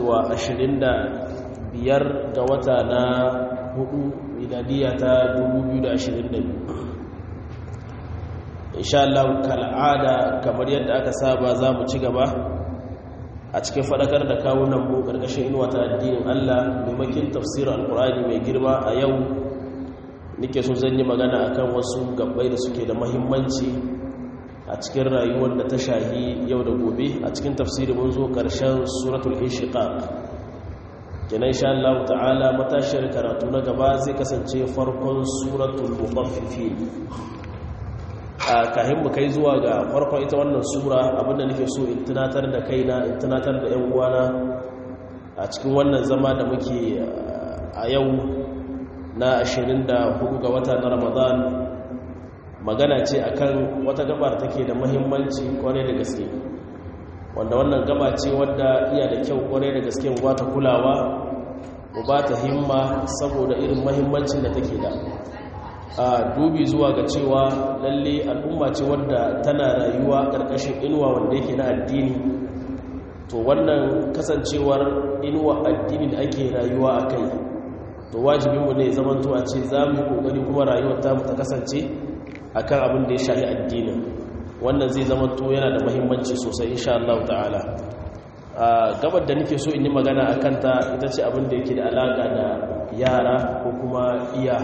wa ashirin da biyar ga wata na hudu miladiya ta 2022 insha Allah kal'ada kamar yadda aka saba za mu ci gaba a cikin fadakar da kawunan mu ƙarƙashin inuwa ta addinin Allah maimakin tafsirin alkur'ani mai girma a yau nike so zan yi magana akan wasu gabbai da suke da mahimmanci a cikin rayuwar da ta shahi yau da gobe a cikin tafsiri mun zo ƙarshen suratul inshiqaq kenan insha Allah ta'ala matashiyar karatu na gaba zai kasance farkon suratul mutaffifin a kahin mu kai zuwa ga farkon ita wannan sura abinda nake so in tunatar da kaina in tunatar da ƴan uwana a cikin wannan zama da muke a yau na 24 ga wata na Ramadan magana ce akan wata gabar take da muhimmanci kwarai da gaske wanda wannan gaba ce wadda iya da kyau kwarai da gaske mu bata kulawa mu bata himma saboda irin muhimmancin da take da a dubi zuwa ga cewa lalle al'umma ce wadda tana rayuwa ƙarƙashin inuwa wanda yake na addini to wannan kasancewar inuwa addini da ake rayuwa a kai to wajibinmu ne zamanto a ce za mu yi ƙoƙari kuma rayuwar ta ta kasance akan abin da ya shahi addinin wannan zai zamanto yana da mahimmanci sosai insha Allah ta'ala a gabar da nake so in yi magana a kanta ita ce abin da yake da alaƙa da yara ko kuma iya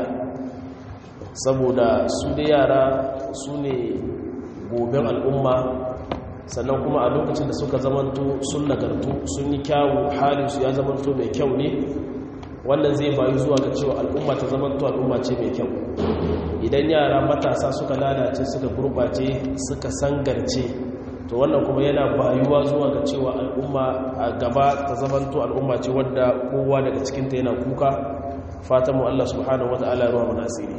saboda su da yara su ne goben al'umma sannan kuma a lokacin da suka zamanto sun nagartu sun yi kyawu halinsu ya zamanto mai kyau ne wannan zai bayu zuwa ga cewa al'umma ta zamanto al'umma ce mai kyau idan yara matasa suka lalace suka gurbace suka sangarce to wannan kuma yana bayuwa zuwa ga cewa al'umma a gaba ta zamanto al'umma ce wadda kowa daga cikinta yana kuka fatanmu Allah subhanahu wata'ala ruwa mu nasiri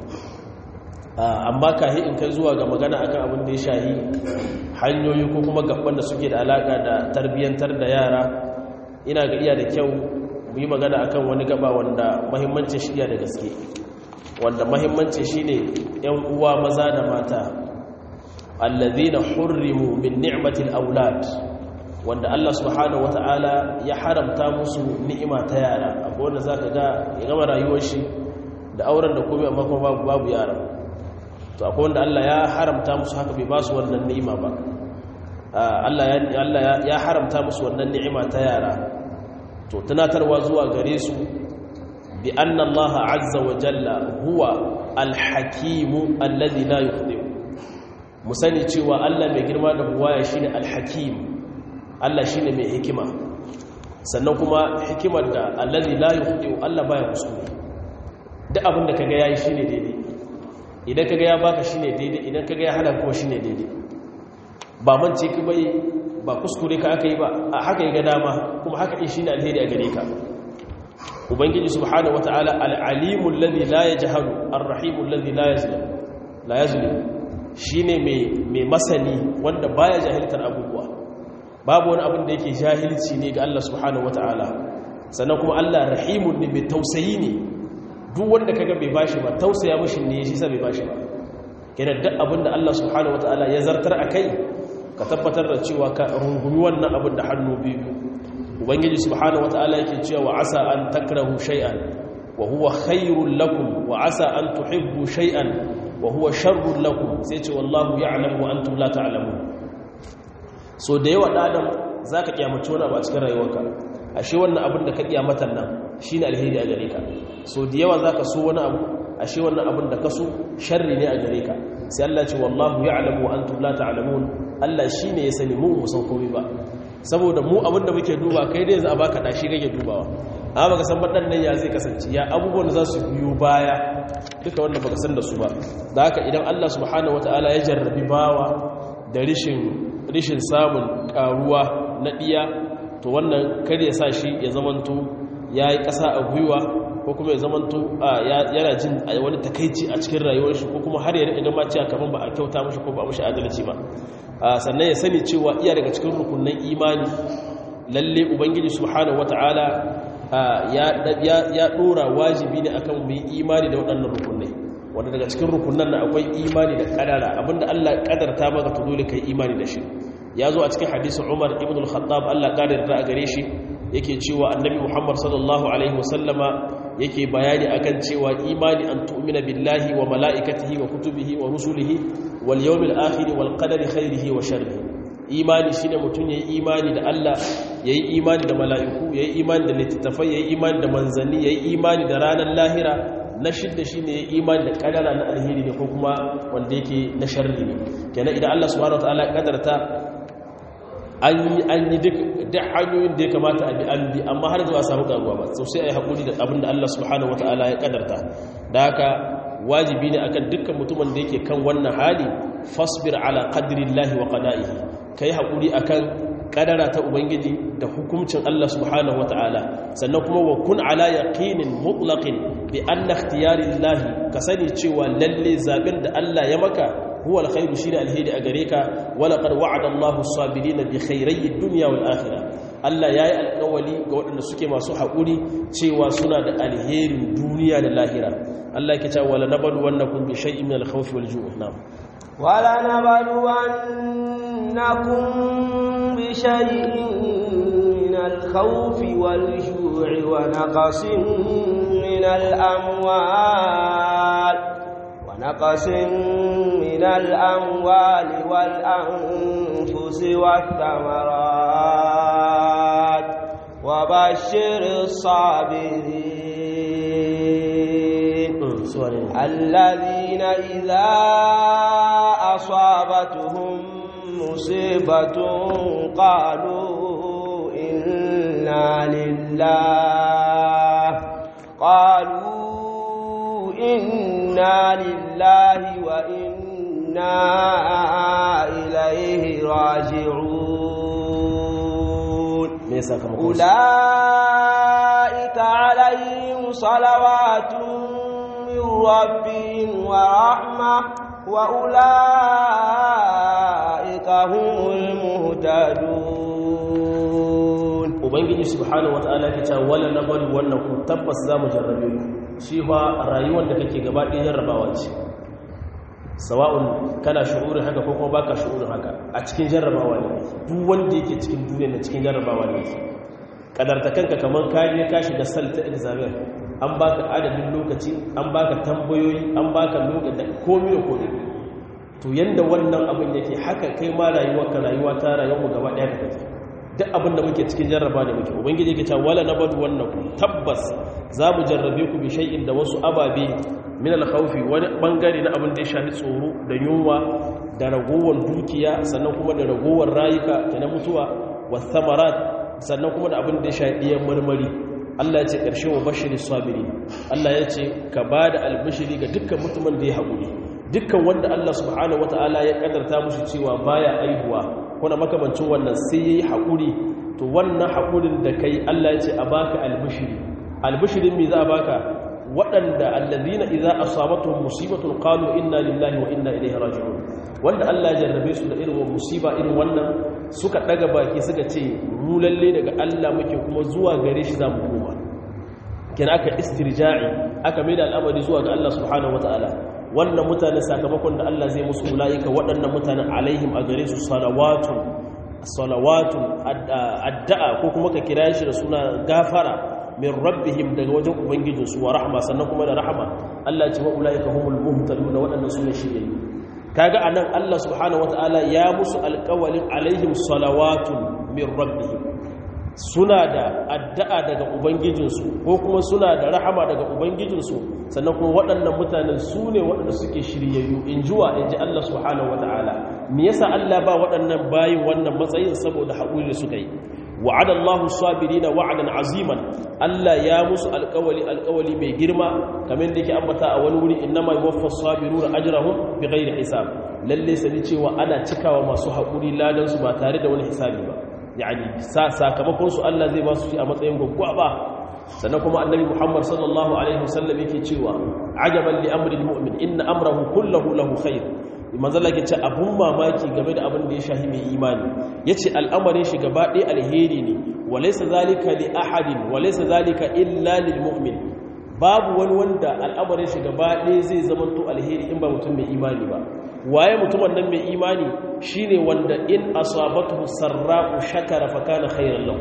amma kahi in kai zuwa ga magana akan abin da ya shahi hanyoyi ko kuma gaban da suke da alaka da tarbiyyantar da yara ina ga iya da kyau mu yi magana akan wani gaba wanda mahimmancin shi da gaske wanda mahimmancin shine yan uwa maza da mata allazina hurrimu min ni'matil aulad wanda Allah subhanahu wata'ala ya haramta musu ni'ima ta yara akwai wanda zaka ga ya gama rayuwar shi da auren da komai amma kuma babu babu yara to akwai wanda Allah ya haramta musu haka bai ba su wannan ni'ima ba Allah ya Allah ya haramta musu wannan ni'ima ta yara to tunatarwa zuwa gare su bi anna Allah azza wa jalla huwa al-hakim alladhi la yukhdi' mu sani cewa Allah mai girma da buwaya shine al-hakim Allah shine mai hikima sannan kuma hikimar da allazi la yukhdi'u Allah baya kuskure duk abin da kaga yayi shine daidai idan kaga ya baka shine daidai idan kaga ya hana kuma shine daidai ba mance ki bai ba kuskure ka aka yi ba a haka ya ga dama kuma haka din shine alheri a gare ka ubangiji subhanahu wataala al-alimul ladhi la yajhalu ar-rahimul ladhi la yazlim la yazlim shine mai mai masani wanda baya jahiltar abubuwa babu wani abin da yake jahilci ne ga Allah subhanahu wata'ala sannan kuma Allah rahimun ne mai tausayi ne duk wanda kaga bai bashi ba tausaya mishi ne shi sa bai bashi ba kenan duk abin da Allah subhanahu wata'ala ya zartar akai ka tabbatar da cewa ka rungumi wannan abin da hannu biyu ubangiji subhanahu wata'ala yake cewa wa asa an takrahu shay'an wa huwa khairul lakum wa asa an tuhibbu shay'an wa huwa sharrul lakum sai ce wallahu ya'lamu wa antum la ta'lamun so da yawa ɗadan za ka ƙyamaci wani abu a cikin rayuwarka ashe wannan abin da ka ƙyamatan nan shi ne alheri a gare ka so da yawa za ka so wani abu ashe wannan abin da ka so sharri ne a gare ka sai Allah ce wallahu ya alamu wa antum la ta'lamun Allah shi ne ya sani mu mu san komai ba saboda mu abin da muke duba kai dai za a baka dashi kake dubawa amma baka san badan nan ya zai kasance ya abubuwan da za su biyo baya duka wanda baka san da su ba da haka idan Allah subhanahu wataala ya jarrabi bawa da rishin rishin samun karuwa na ɗiya to wannan kar ya sa shi ya zamanto ya yi ƙasa a gwiwa ko kuma ya zamanto yana jin wani takaici a cikin rayuwar shi ko kuma har ya riƙa gama cewa kamar ba a kyauta mashi ko ba mashi adalci ba sannan ya sani cewa iya daga cikin rukunan imani lalle ubangiji subhanahu wata'ala ya ɗora wajibi ne akan mu yi imani da waɗannan rukunai wanda daga cikin rukunan na akwai imani da kadara abinda Allah kadarta maka to dole kai imani da shi ya zo a cikin hadisin Umar ibn al-Khattab Allah kadarta a gare shi yake cewa annabi Muhammad sallallahu alaihi wasallama yake bayani akan cewa imani an tu'mina billahi wa mala'ikatihi wa kutubihi wa rusulihi wal yawmil akhir wal qadari khairihi wa sharrihi imani shine mutun yayi imani da Allah yayi imani da mala'iku yayi imani da littattafai yayi imani da manzanni yayi imani da ranar lahira na shidda shine yayi imani da kadara na alheri ne ko kuma wanda yake na sharri ne kenan idan Allah subhanahu wataala ya kadarta an yi duk hanyoyin da ya kamata a bi an bi amma har zuwa samu karuwa ba so sai a yi haƙuri da abin da Allah subhanahu wata'ala ya kadarta da haka wajibi ne akan dukkan mutumin da yake kan wannan hali fasbir ala qadrillahi wa qada'ihi kai haƙuri akan kadara ta ubangiji da hukuncin Allah subhanahu wata'ala sannan kuma wa kun ala yaqinin mutlaqin bi anna ikhtiyarillahi ka sani cewa lalle zabin da Allah ya maka huwa alkhairu shine alheri a gare ka wala qad wa'ada Allahu as-sabirin bi khayri ad-dunya wal akhirah Allah yayi alƙawali ga waɗanda suke masu haƙuri cewa suna da alherin duniya da lahira Allah yake cewa wala nabadu wannakum bi shay'in min al-khawfi wal ju'i na'am wala nabadu wannakum bi shay'in min al-khawfi wal ju'i wa naqsin min al-amwal نقص من الأموال والأنفس والثمرات وبشر الصابرين الذين إذا أصابتهم مصيبة قالوا إنا لله قالوا إنا لله وإنا إليه راجعون أولئك عليهم صلوات من ربهم ورحمة وأولئك هم المهتدون ubangiji subhanahu wataala ya ce wala nabal wannan tabbas zamu jarrabe ku shi fa rayuwar da kake gaba ɗaya jarrabawa ce sawa'un kana shu'urin haka ko kuma baka shu'urin haka a cikin jarrabawa ne duk wanda yake cikin duniya na cikin jarrabawa ne kadarta kanka kamar ka je ka shiga salta examen an baka adadin lokaci an baka tambayoyi an baka lokaci komai da komai to yanda wannan abin yake haka kai ma rayuwarka rayuwa ta rayuwar gaba ɗaya da kake duk abin da muke cikin jarraba da muke ubangiji yake cewa wala nabadu wannakum tabbas za mu jarrabe ku bi shay'in da wasu ababe min al-khawfi wani bangare na abin da ya shafi tsoro da yunwa da ragowar dukiya sannan kuma da ragowar rayuka ta na mutuwa was samarat sannan kuma da abin da ya shafi diyan marmari Allah ya ce karshe wa bashiri sabiri Allah ya ce ka bada albishiri ga dukkan mutumin da ya haƙuri dukkan wanda Allah subhanahu wataala ya kaddarta mushi cewa baya aihuwa kuna makamancin wannan sai yayi haƙuri to wannan haƙurin da kai Allah ya ce a baka albishiri albishirin me za a baka waɗanda allazina idza asabatuhum musibatun qalu inna lillahi wa inna ilaihi raji'un wanda Allah ya jarrabe su da irin musiba irin wannan suka daga baki suka ce mu lalle daga Allah muke kuma zuwa gare shi zamu koma kina aka istirja'i aka maida al'amari zuwa ga Allah subhanahu wataala wannan mutane sakamakon da Allah zai musu ulaika waɗannan mutanen alaihim a gare su salawatun salawatun addu'a ko kuma ka kira shi da suna gafara min rabbihim daga wajen ubangijinsu wa rahma sannan kuma da rahama Allah ya ce wa ulaika humul muhtadun waɗannan sune shirye kaga anan Allah subhanahu wataala ya musu alƙawalin alaihim salawatun min rabbihim suna da addu'a daga ubangijinsu ko kuma suna da rahama daga ubangijinsu sannan kuma waɗannan mutanen su ne waɗanda suke shiryayyu in jiwa in ji Allah subhanahu wata'ala me yasa Allah ba waɗannan bayin wannan matsayin saboda haƙuri suka yi wa'ada Allahu sabirina wa'adan aziman Allah ya musu alƙawali alƙawali mai girma kamar da yake ambata a wani wuri innama yuwaffas sabiruna ajrahum bighairi hisab lalle sani cewa ana cikawa masu haƙuri ladan su ba tare da wani hisabi ba yani sakamakon su Allah zai ba su shi a matsayin gwaggwaba sannan kuma annabi Muhammad sallallahu alaihi wasallam yake cewa ajaban li amri almu'min inna amrahu kulluhu lahu khair manzo Allah ce abun mamaki game da abin da ya shahi mai imani yace al'amarin shi gaba ɗaya alheri ne walaysa zalika li ahadin walaysa zalika illa lil mu'min babu wani wanda al'amarin shi gaba ɗaya zai zama to alheri in ba mutum mai imani ba waye mutumin nan mai imani shine wanda in asabatu sarra'u shakara fa kana khairan lahu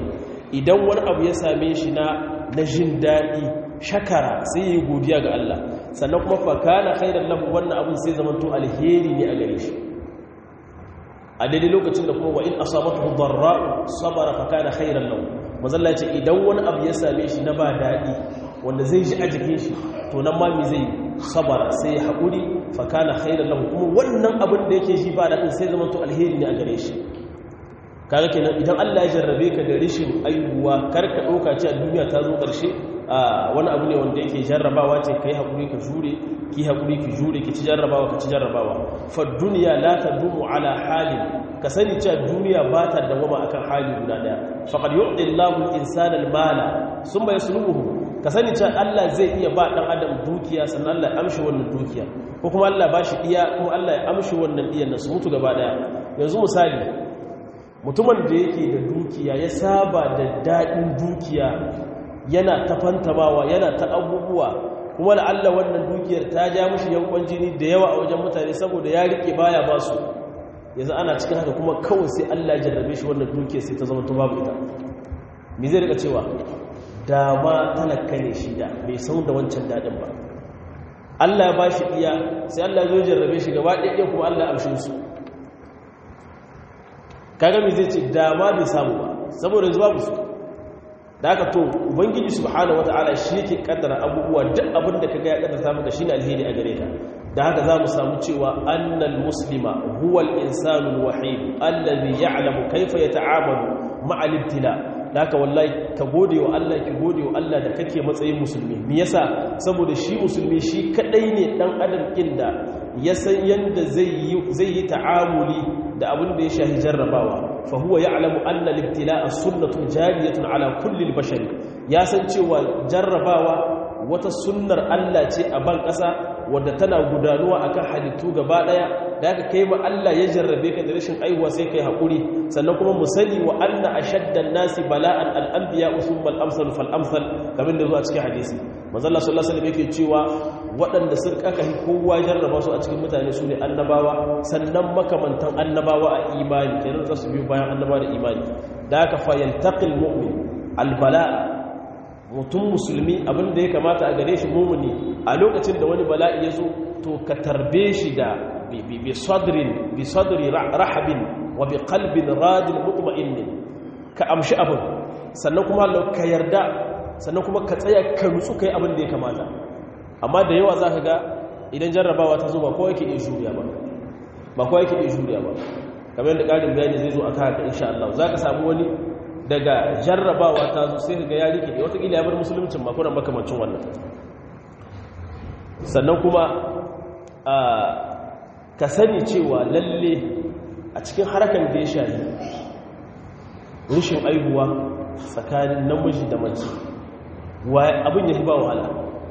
idan wani abu ya same shi na na jin daɗi shakara sai yi godiya ga Allah sannan kuma fakana khairan lahu wannan abin sai zamanto alheri ne a gare shi a daidai lokacin da kuma wa in asabatu darra'u sabara fakana khairan lahu mazalla ce idan wani abu ya same shi na ba daɗi wanda zai ji a jikin shi to nan ma mi zai sabara sai ya haƙuri fakana khairan lahu kuma wannan abin da yake ji ba daɗin sai zamanto alheri ne a gare shi kaga kenan idan Allah ya jarrabe ka da rishin aihuwa kar ka ɗauka ce a duniya ta zo ƙarshe wani abu ne wanda yake jarrabawa ce kai haƙuri ka jure ki haƙuri ki jure ki ci jarrabawa ka ci jarrabawa fa duniya la tadumu ala halin ka sani cewa duniya ba ta dawama akan hali guda daya faqad yu'ti Allahu al-insana al-mala thumma yaslubuhu ka sani cewa Allah zai iya ba dan adam dukiya sannan Allah ya amshi wannan dukiya ko kuma Allah ba shi iya kuma Allah ya amshi wannan diyan su mutu gaba daya yanzu misali mutumin da yake da dukiya ya saba da daɗin dukiya yana ta fantamawa yana ta abubuwa kuma da Allah wannan dukiyar ta ja mushi yankon jini da yawa a wajen mutane saboda ya rike baya ba su yanzu ana cikin haka kuma kawai sai Allah ya jarrabe shi wannan dukiyar sai ta zama ta babu ita me zai rika cewa dama talaka ne shi da bai san da wancan daɗin ba Allah ya ba shi iya sai Allah ya zo jarrabe shi gaba ɗaya kuma Allah ya amshe su kaga me zai ce dama bai samu ba saboda yanzu babu su da haka to ubangiji subhanahu wataala shi yake kaddara abubuwa duk abin da kaga ya kaddara maka shine alheri a gare ka da haka zamu samu cewa annal muslima huwa al-insanu al-wahid alladhi ya'lamu kayfa yata'amalu ma'a al-ibtila da haka wallahi ka gode wa Allah ki gode wa Allah da kake matsayin musulmi me yasa saboda shi musulmi shi kadai ne dan adam inda ya san yanda zai yi zai yi ta'amuli da abin da ya shahi jarrabawa fa huwa ya'lamu anna al-ibtila'a sunnatun jariyatun ala kulli al-bashar ya san cewa jarrabawa wata sunnar Allah ce a ban ƙasa wadda tana gudanuwa akan halittu gaba daya da aka kai ma Allah ya jarrabe ka da rashin aihuwa sai kai hakuri sannan kuma mu sani wa anna ashaddan nasi bala'an al-anbiya usummal amsal fal amsal kamar da zuwa cikin hadisi manzo Allah sallallahu alaihi wasallam yake cewa waɗanda sun kaka kowa jarraba su a cikin mutane su ne annabawa sannan makamantan annabawa a imani kenan za su biyo bayan annabawa da imani da aka fa yaltaqil mu'min al-bala mutum musulmi abin da ya kamata a gare shi mumuni a lokacin da wani bala'i ya zo to ka tarbe shi da bi sadrin bi sadri rahabin wa bi qalbin radin mutma'innin ka amshi abin sannan kuma ka yarda sannan kuma ka tsaya ka nutsu kai abin da ya kamata amma da yawa zaka ga idan jarrabawa ta zo ba kowa yake iya juriya ba ba kowa yake iya juriya ba kamar yadda ƙarin bayani zai zo a kan haka insha Allah zaka samu wani daga jarrabawa ta zo sai ga ya rike da watakila ya bar musuluncin makonan makamancin wannan sannan kuma ka sani cewa lalle a cikin harkar da ya shahi rashin aihuwa tsakanin namiji da mace abin ya fi ba wahala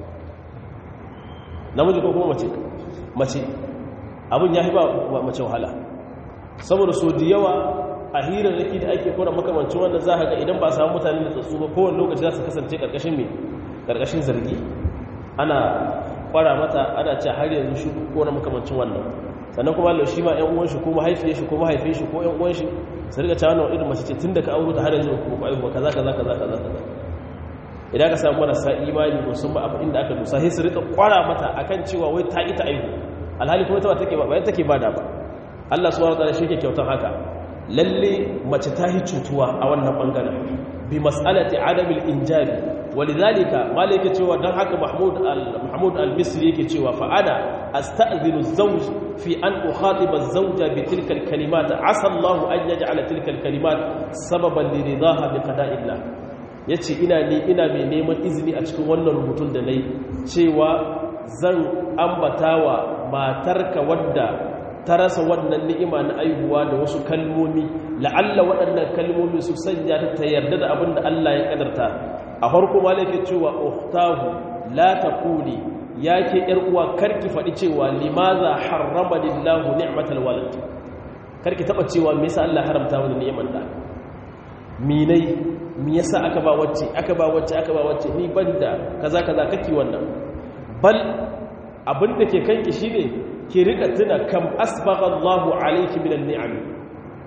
namiji ko kuma mace mace abin ya fi ba mace wahala saboda so da yawa a hirar raki da ake kora makamancin wanda za a ga idan ba samu mutane da tsatsu ba kowane lokaci za su kasance karkashin mai karkashin zargi ana kwara mata ana ce har yanzu shi ko na makamancin wannan sannan kuma Allah shi ma ƴan uwan shi ko mahaifiyar shi ko mahaifin shi ko ƴan uwan shi su riga cewa wannan irin mace ce tun da ka auro ta har yanzu ko ai ba kaza kaza kaza kaza kaza idan ka samu marasa imani ko sun ba abin inda aka dusa sai su rika kwara mata akan cewa wai ta ita aihu alhali kuma ta ba take ba bayan take bada ba Allah subhanahu wa ta'ala shi ke kyautan haka lalle mace ta yi cutuwa a wannan bangaren bi mas'alati adamil injabi walidhalika malaka cewa dan haka mahmud al mahmud al misri yake cewa fa ana asta'dhinu az-zawj fi an ukhatiba az-zawja bi tilka al-kalimat asa Allah an yaj'ala tilka al-kalimat sababan li ridaha bi qada'illah yace ina ni ina mai neman izini a cikin wannan rubutun da nayi cewa zan ambatawa matarka wadda ta rasa wannan ni'ima na aihuwa da wasu kalmomi la'alla waɗannan kalmomi su sanya ta ta yarda da abin da Allah ya kadarta a farko ma yake cewa uhtahu la taquli yake yar uwa karki faɗi cewa limaza harrama lillahu ni'matal walad karki taba cewa me yasa Allah haramta wani ni'imar da minai me yasa aka ba wacce aka ba wacce aka ba wacce ni banda kaza kaza kake wannan bal abin da ke kanki shine ki rika tuna kam asbagha Allahu alayki minan ni'am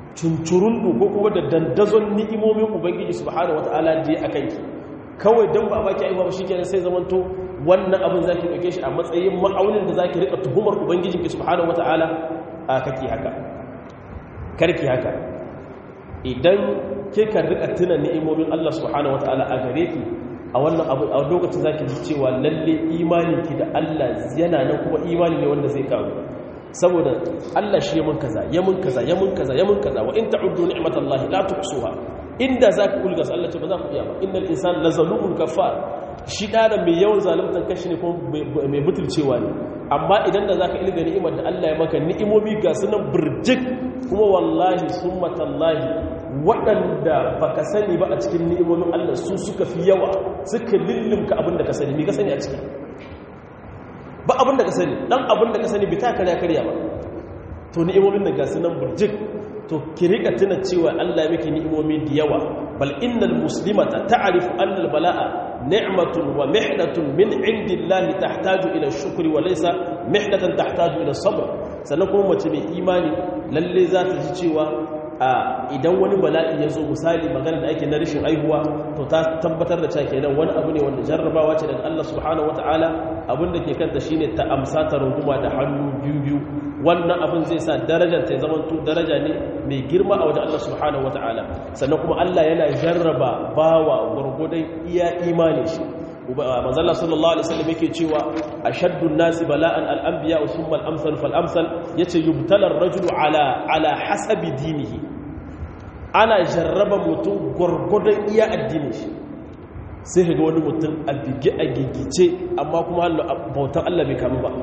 cuncurundu ko kuma da dandazon ni'imomin ubangiji subhanahu wata'ala da ya akan ki kawai dan ba baki aiwa ba shikenan sai zamanto wannan abin zaki dauke shi a matsayin ma'aunin da zaki rika tuhumar ubangijinki subhanahu wata'ala a kake haka karki haka idan kika rika tuna ni'imomin Allah subhanahu wata'ala a gare ki a wannan abu a lokacin zaki ji cewa lalle imaninki da Allah yana nan kuma imani ne wanda zai karu saboda Allah shi ya mun kaza ya mun kaza ya mun kaza ya mun kaza wa in ta'uddu ni'matallahi la tuhsuha inda zaka kulga su Allah ce ba za ku iya ba innal insana lazalumun kafar shi da mai yawan zaluntan kashi ne kuma mai butulcewa ne amma idan da zaka ilga ni'imar da Allah ya maka ni'imomi ga sunan burjik kuma wallahi summatallahi waɗanda baka sani ba a cikin ni'imomin Allah su suka fi yawa suka lullumka abin da ka sani me ka sani a ciki ba abin da ka sani dan abin da ka sani bi ta karya karya ba to ni'imomin da gasu nan burjik to ki rika tuna cewa Allah ya miki ni'imomi da yawa bal innal muslimata ta'rifu anna al bala'a ni'matun wa mihnatun min indillahi tahtaju ila shukri wa laysa mihnatan tahtaju ila sabr sannan kuma mace mai imani lalle za ta ji cewa idan wani bala'i ya zo misali magana da ake na rashin aihuwa to ta tabbatar da cewa kenan wani abu ne wanda jarrabawa ce daga Allah subhanahu wataala abin da ke kanta shine ta amsa ta runguma da hannu biyu biyu wannan abin zai sa darajar ta zama to daraja ne mai girma a wajen Allah subhanahu wataala sannan kuma Allah yana jarraba bawa gurgudan iya imani shi manzala sallallahu alaihi wasallam yake cewa ashaddun nasi bala'an al-anbiya thumma al-amsal fal-amsal yace yubtala ar-rajulu ala ala hasabi dinihi ana jarraba mutum gurgudan iya addinin shi sai ga wani mutum a bige a gigice amma kuma bautan Allah bai kamu ba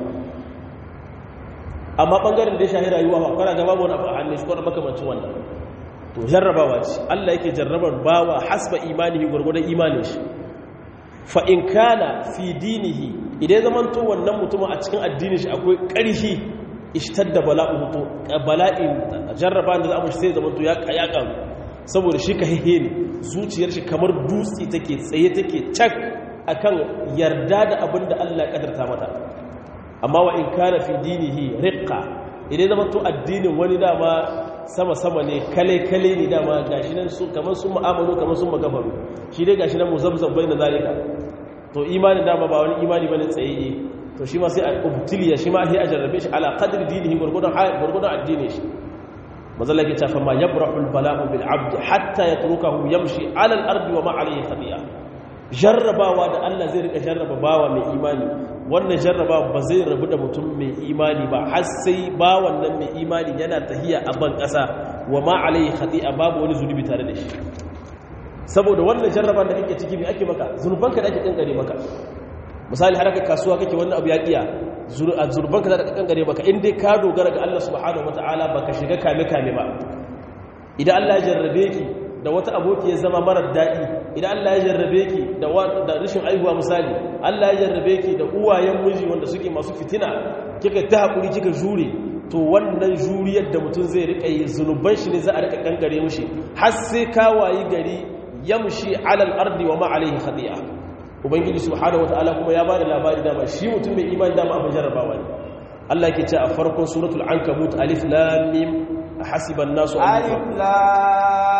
amma bangaren da ya shahi rayuwa ba kwana gaba wani abu a hannun shi kwana makamancin wannan to jarrabawa ce Allah yake jarrabar bawa hasba imanihi gurgudan imanin shi fa'in kana fi dinihi idan zaman to wannan mutumin a cikin addinin shi akwai ƙarfi ishtar da bala'in to bala'in jarraba da za mu shi sai zaman to ya ƙaru saboda shi ka hehe ne zuciyar shi kamar dutse take tsaye take cak akan yarda da abin da Allah ya kadarta mata amma wa in kana fi dinihi riqqa idan zaman to addinin wani dama sama-sama ne kale-kale ne dama gashi nan sun kamar sun ma'amalu kamar sun magafaru shi dai gashi nan muzabzab bai na zalika to imanin dama ba wani imani bane tsaye to shi ma sai a ubtiliya shi ma sai a jarrabe shi ala qadri dinihi gurgudan gurgudan addini shi mazalla ke tafa ma yabrahu albala'u bil abd hatta yatrukahu yamshi ala al-ardi wa ma alayhi khati'a jarrabawa da Allah zai rika jarraba bawa mai imani wannan jarrabawa ba zai rabu da mutum mai imani ba har sai ba wannan mai imani yana tahiya a ban ƙasa wa ma alaihi khati'a babu wani zunubi tare da shi saboda wannan jarraban da kake ciki mai ake maka zunubanka da ake kankare maka misali har ka kasuwa kake wannan abu ya kiya zunubanka da aka kankare maka in dai ka dogara ga Allah subhanahu wataala baka shiga kame kame ba idan Allah ya jarrabe ki da wata aboki ya zama marar daɗi idan Allah ya jarrabe ki da rashin aihuwa misali Allah ya jarrabe ki da uwayen miji wanda suke masu fitina kika ta haƙuri kika jure to wannan juriyar da mutum zai riƙa yi zunuban shi ne za a riƙa kankare mushi har sai kawayi gari yamshi alal ardi wa ma alaihi khati'a ubangiji subhanahu wataala kuma ya bada labari dama shi mutum mai imani dama abin jarrabawa ne Allah yake ce a farkon suratul ankabut alif lam mim hasiban nasu an alif lam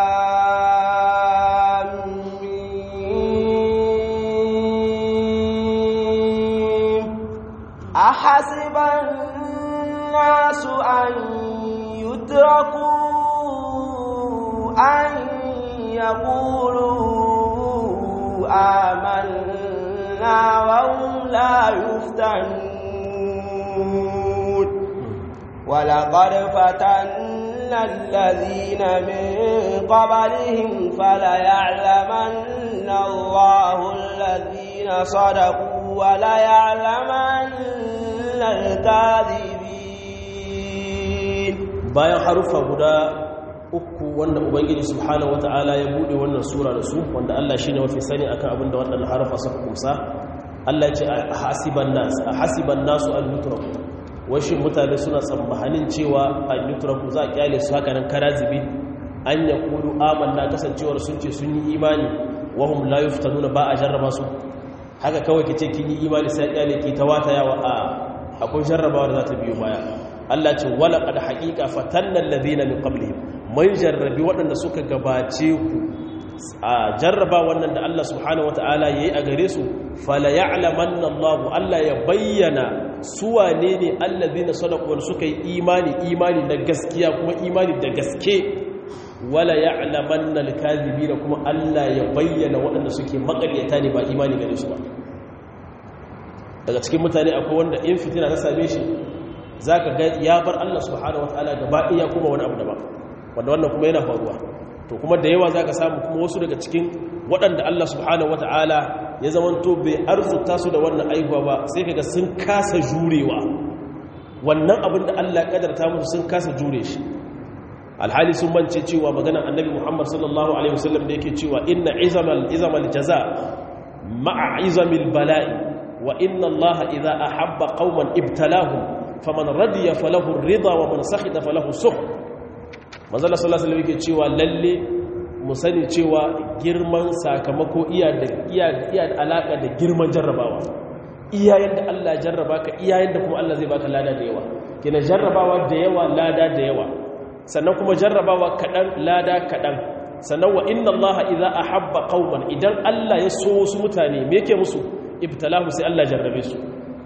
أحسب الناس أن يتركوا أن يقولوا آمنا وهم لا يفتنون ولقد فتنا الذين من قبلهم فليعلمن الله الذين صدقوا وليعلمن الكاذبين bayan harufa guda uku wanda ubangiji subhanahu wataala ya bude wannan sura da su wanda Allah shine mafi sani akan abin da waɗannan harufa suka kumsa Allah ya ce hasiban nas hasiban nasu an yutraku wai shin mutane suna tsammanin cewa an yutraku za a kyale su haka nan karazibi an yaqulu amanna kasancewar sun ce sun yi imani wahum la yuftanuna ba a jarraba su haka kawai kice kin yi imani sai kyale ki ta wata yawa a akwai jarrabawa da za ta biyo baya Allah ce wala qad haqiqa fatanna alladhina min qablihim mun jarrabi waɗanda suka gabace ku a jarraba wannan da Allah subhanahu wata'ala yayi a gare su fala ya'lamanna Allah Allah ya bayyana su wane ne allazina sadaqu wal suka yi imani imani na gaskiya kuma imani da gaske wala ya'lamanna al-kadhibina kuma Allah ya bayyana waɗanda suke makaryata ne ba imani gare su ba daga cikin mutane akwai wanda in fitina ta same shi zaka ga ya bar Allah subhanahu wata'ala gaba ɗaya kuma wani abu daban wanda wannan kuma yana faruwa to kuma da yawa za ka samu kuma wasu daga cikin waɗanda Allah subhanahu wata'ala ya zamanto bai arzuta su da wannan aihuwa ba sai kaga sun kasa jurewa wannan abin da Allah kadarta musu sun kasa jure shi alhali sun mance cewa maganar annabi Muhammad sallallahu alaihi wasallam da yake cewa inna izamal izamal jaza ma'a izamil bala'i wa inna Allah idza ahabba qauman ibtalahum faman radiya falahu ar-ridha wa man sakhita falahu sukh manzala sallallahu alaihi yake cewa lalle mu sani cewa girman sakamako iya da iya iya da alaka da girman jarrabawa iyayen da Allah ya jarraba ka iyayen da kuma Allah zai baka lada da yawa kina jarrabawa da yawa lada da yawa sannan kuma jarrabawa kadan lada kadan sannan wa inna Allah idza ahabba qauman idan Allah ya so wasu mutane me yake musu ibtalahu sai Allah jarrabe su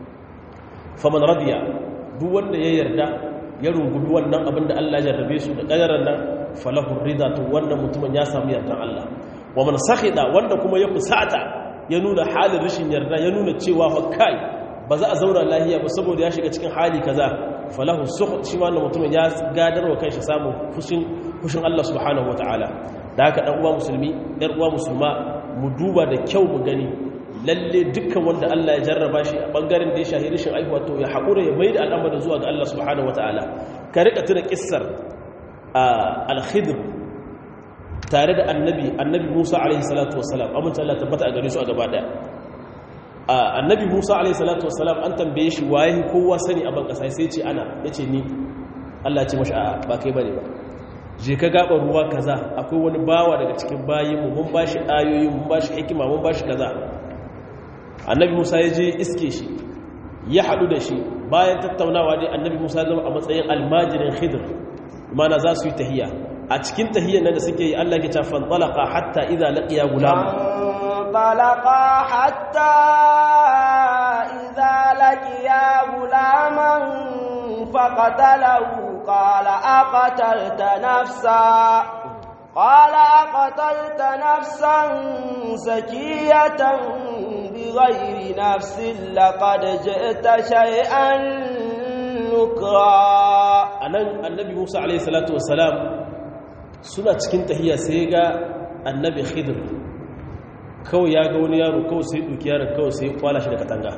faman radiya duk wanda ya yarda ya rungumi wannan abin da Allah jarrabe su da ƙadarar nan falahun rida to wannan mutumin ya samu yardan Allah wa man sakhida wanda kuma ya fusata ya nuna halin rashin yarda ya nuna cewa fa kai ba za a zauna lahiya ba saboda ya shiga cikin hali kaza falahu sukh shi wannan mutumin ya gadar wa kanshi samu fushin fushin Allah subhanahu wataala da haka dan uwa musulmi yar uwa musulma mu duba da kyau mu gani lalle dukkan wanda Allah ya jarraba shi a bangaren da ya shahi rishin aihuwa to ya haƙura ya maida al'amarin zuwa ga Allah subhanahu wata'ala ka rika tuna kissar al-khidr tare da annabi annabi Musa alaihi salatu wassalam amince Allah tabbata a gare su a gaba daya annabi Musa alaihi salatu wassalam an tambaye shi waye kowa sani a ban kasa sai ce ana yace ni Allah ya ce mashi a ba kai bane ba je ka gaba ruwa kaza akwai wani bawa daga cikin bayinmu mun bashi ayoyi mun bashi hikima mun bashi kaza annabi musa ya je iske shi ya haɗu da shi bayan tattaunawa dai annabi musa zama a matsayin almajirin khidr mana za su yi tahiya a cikin tahiyyar nan da suke yi allah ke ta fantalaka hatta idza laqiya gulama fantalaka hatta idza laqiya gulaman faqatalahu qala aqatalta nafsa قال أقتلت نفسا زكية بغير نفس لقد جئت شيئا نكرا anan annabi Musa alayhi salatu wassalam suna cikin tahiyya sai ga annabi Khidir kawai ya ga wani yaro kawai sai duki yaron kawai sai kwala shi da katanga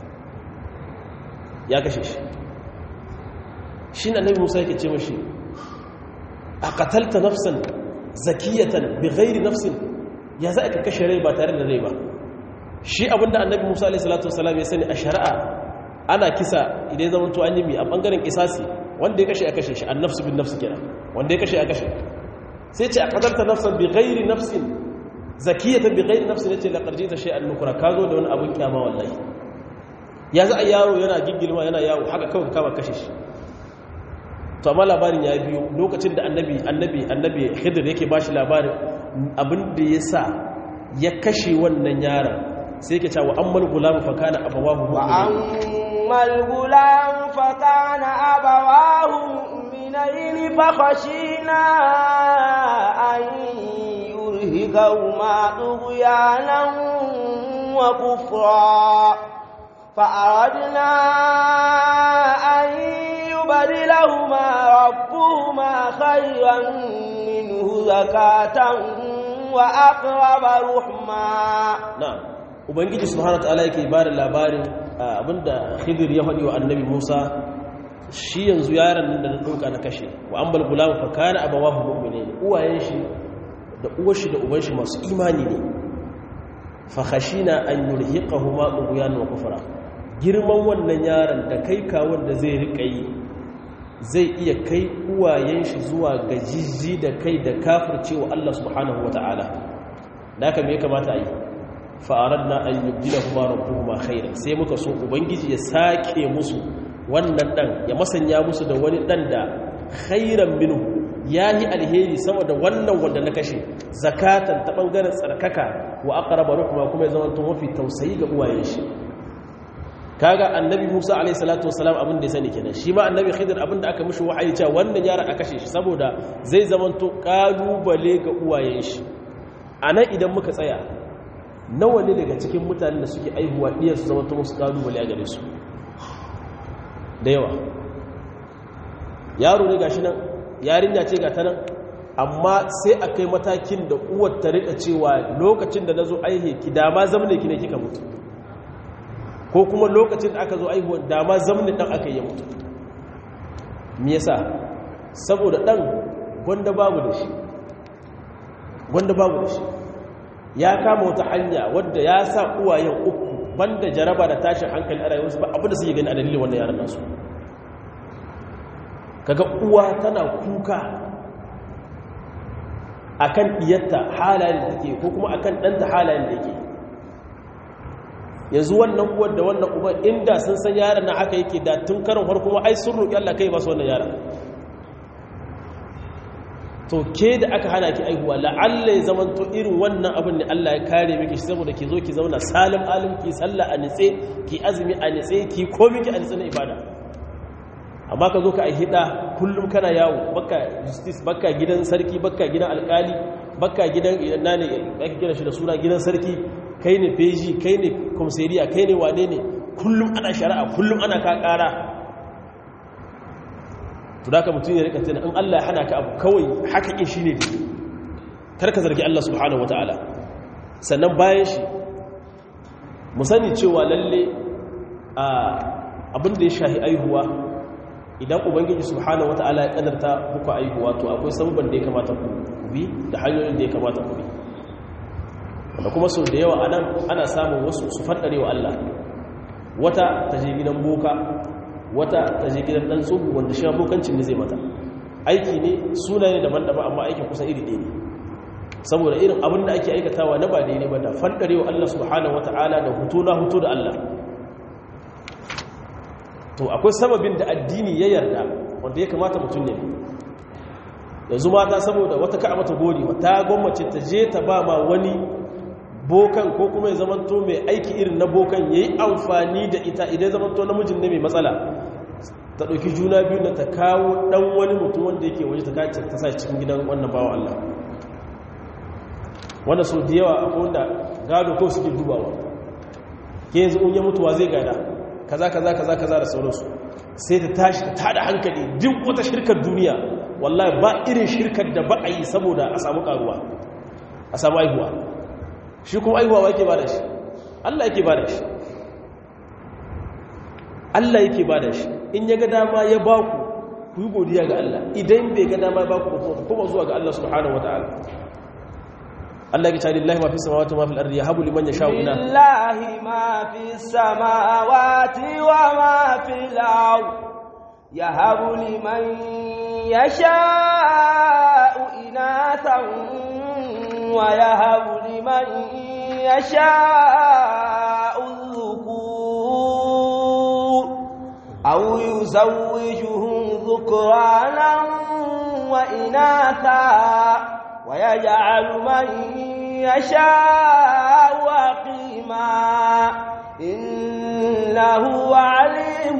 ya kashe shi shi annabi Musa yake ce mashi a qatalta nafsan zakiyatan bi ghairi nafsin ya za ka kashe rai ba tare da rai ba shi abinda annabi Musa alaihi salatu wasallam ya sani a shari'a ana kisa idan zaman to an yi mi a bangaren kisasi wanda ya kashe a kashe shi annafsu bin nafsi kenan wanda ya kashe a kashe sai ce a qadarta nafsan bi ghairi nafsin zakiyatan bi ghairi nafsin yace la qarjita shay'an nukra kazo da wani abun kiyama wallahi ya za a yaro yana giggilma yana yawo haka kawai kama kashe shi to amma labarin ya biyo lokacin da annabi annabi annabi khidir yake bashi labarin abin da ya sa ya kashe wannan yaron sai yake cewa ammal gulam fa kana abawahu wa ammal gulam fa kana abawahu mu'minain fa khashina an yurhikahuma tughyanan wa kufra فأردنا أن يبدلهما ربهما خيرا منه زكاة وأقرب رحما نعم ubangiji subhanahu wataala yake bada labarin abinda khidir ya faɗi wa annabi Musa shi yanzu yaron nan da na dauka na kashe wa ambal gulam fa kana abawahu mu'minin uwayen shi da uwar shi da uban shi masu imani ne fa khashina an yurhiqahuma tughyan wa kufra girman wannan yaron da kai kawon da zai rika yi zai iya kai uwayen shi zuwa ga jijji da kai da kafircewa Allah subhanahu wata'ala da haka me ya kamata a yi fa'aradna an yubdila kuma rabbuhuma khairan sai muka so ubangiji ya sake musu wannan dan ya masanya musu da wani dan da khairan minhu yahi alheri sama da wannan wanda na kashe zakatan ta bangaren tsarkaka wa aqraba ruhma kuma ya zama to mafi tausayi ga uwayen shi kaga annabi Musa alayhi salatu wassalam abin da ya sani kenan shi ma annabi Khidir abin da aka mishi wahayi cewa wannan yaron a kashe shi saboda zai zama to kalubale ga uwayen shi anan idan muka tsaya nawa ne daga cikin mutanen da suke aihuwa diyar su zama to musu kalubale a gare su da yawa yaro ne gashi nan yarinya ce ga ta nan amma sai a kai matakin da uwar ta rika cewa lokacin da na zo aihe ki dama zamne ki ne kika mutu ko kuma lokacin da aka zo aihuwa dama zamne dan aka yi mutu me yasa saboda dan gwanda babu da shi gwanda babu da shi ya kama wata hanya wadda ya sa uwayen uku banda jaraba da tashin hankali a rayuwarsu ba abinda suke gani a dalilin wannan yaran nasu kaga uwa tana kuka akan diyarta halayen da take ko kuma akan ɗanta halayen da yake yanzu wannan uwar da wannan uba inda sun san yaran na haka yake da tun karin farko ma ai sun roƙi Allah kai ba su wannan yaran to ke da aka hana ki aihuwa la'alla ya zaman to irin wannan abin da Allah ya kare miki saboda ki zo ki zauna salim alim ki sallah a nitse ki azumi a nitse ki komi ki a nitse na ibada amma ka zo ka aihida kullum kana yawo baka justice baka gidan sarki baka gidan alkali baka gidan ina ne ake kira shi da suna gidan sarki kai ne feji kai ne komisariya kai ne wane ne kullum ana shari'a kullum ana ka kara to da ka mutum ya rika tana in Allah ya hana ka abu kawai haka in shi ne kar ka zargi Allah subhanahu wataala sannan bayan shi mu sani cewa lalle abin da ya shahi aihuwa idan ubangiji subhanahu wataala ya kadarta muku aihuwa to akwai sabban da ya kamata ku bi da hanyoyin da ya kamata ku bi wanda kuma sau da yawa anan ana samun wasu su faddare wa Allah wata ta je gidan boka wata ta je gidan dan tsubu wanda shi bokancin ne zai mata aiki ne sunaye daban-daban amma aikin kusan iri ɗaya ne saboda irin abin da ake aikatawa na ba daidai ba da faddare wa Allah subhanahu wataala da hutu na hutu da Allah to akwai sababin da addini ya yarda wanda ya kamata mutum ne yanzu mata saboda wata ka'a mata gori ta gwammace ta je ta ba ma wani bokan ko kuma ya zamanto mai aiki irin na bokan ya yi amfani da ita idan zamanto namijin ne mai matsala ta ɗauki juna biyu na ta kawo ɗan wani mutum wanda yake waje ta kace ta sa cikin gidan wannan bawa Allah wanda sau da yawa akwai wanda gado ko suke dubawa ke yanzu in ya mutuwa zai gada kaza kaza kaza kaza da sauransu sai ta tashi ta tada hankali duk wata shirkar duniya wallahi ba irin shirkar da ba a yi saboda a samu karuwa a samu aihuwa shi kuma aihuwa ba yake ba da shi Allah yake ba da shi Allah yake ba da shi in ya ga dama ya ba ku ku yi godiya ga Allah idan bai ga dama ya ba ku kuma zuwa ga Allah subhanahu wataala Allah ya ce lillahi ma fi samawati wa ma fil ardi yahabu liman yasha'u ina lillahi ma fi samawati wa ma fil ardi yahabu liman yasha'u inathan wa yahabu liman yasha'u dhukur aw yuzawwijuhum dhukranan wa inatha ويجعل من يشاء وقيما إنه عليم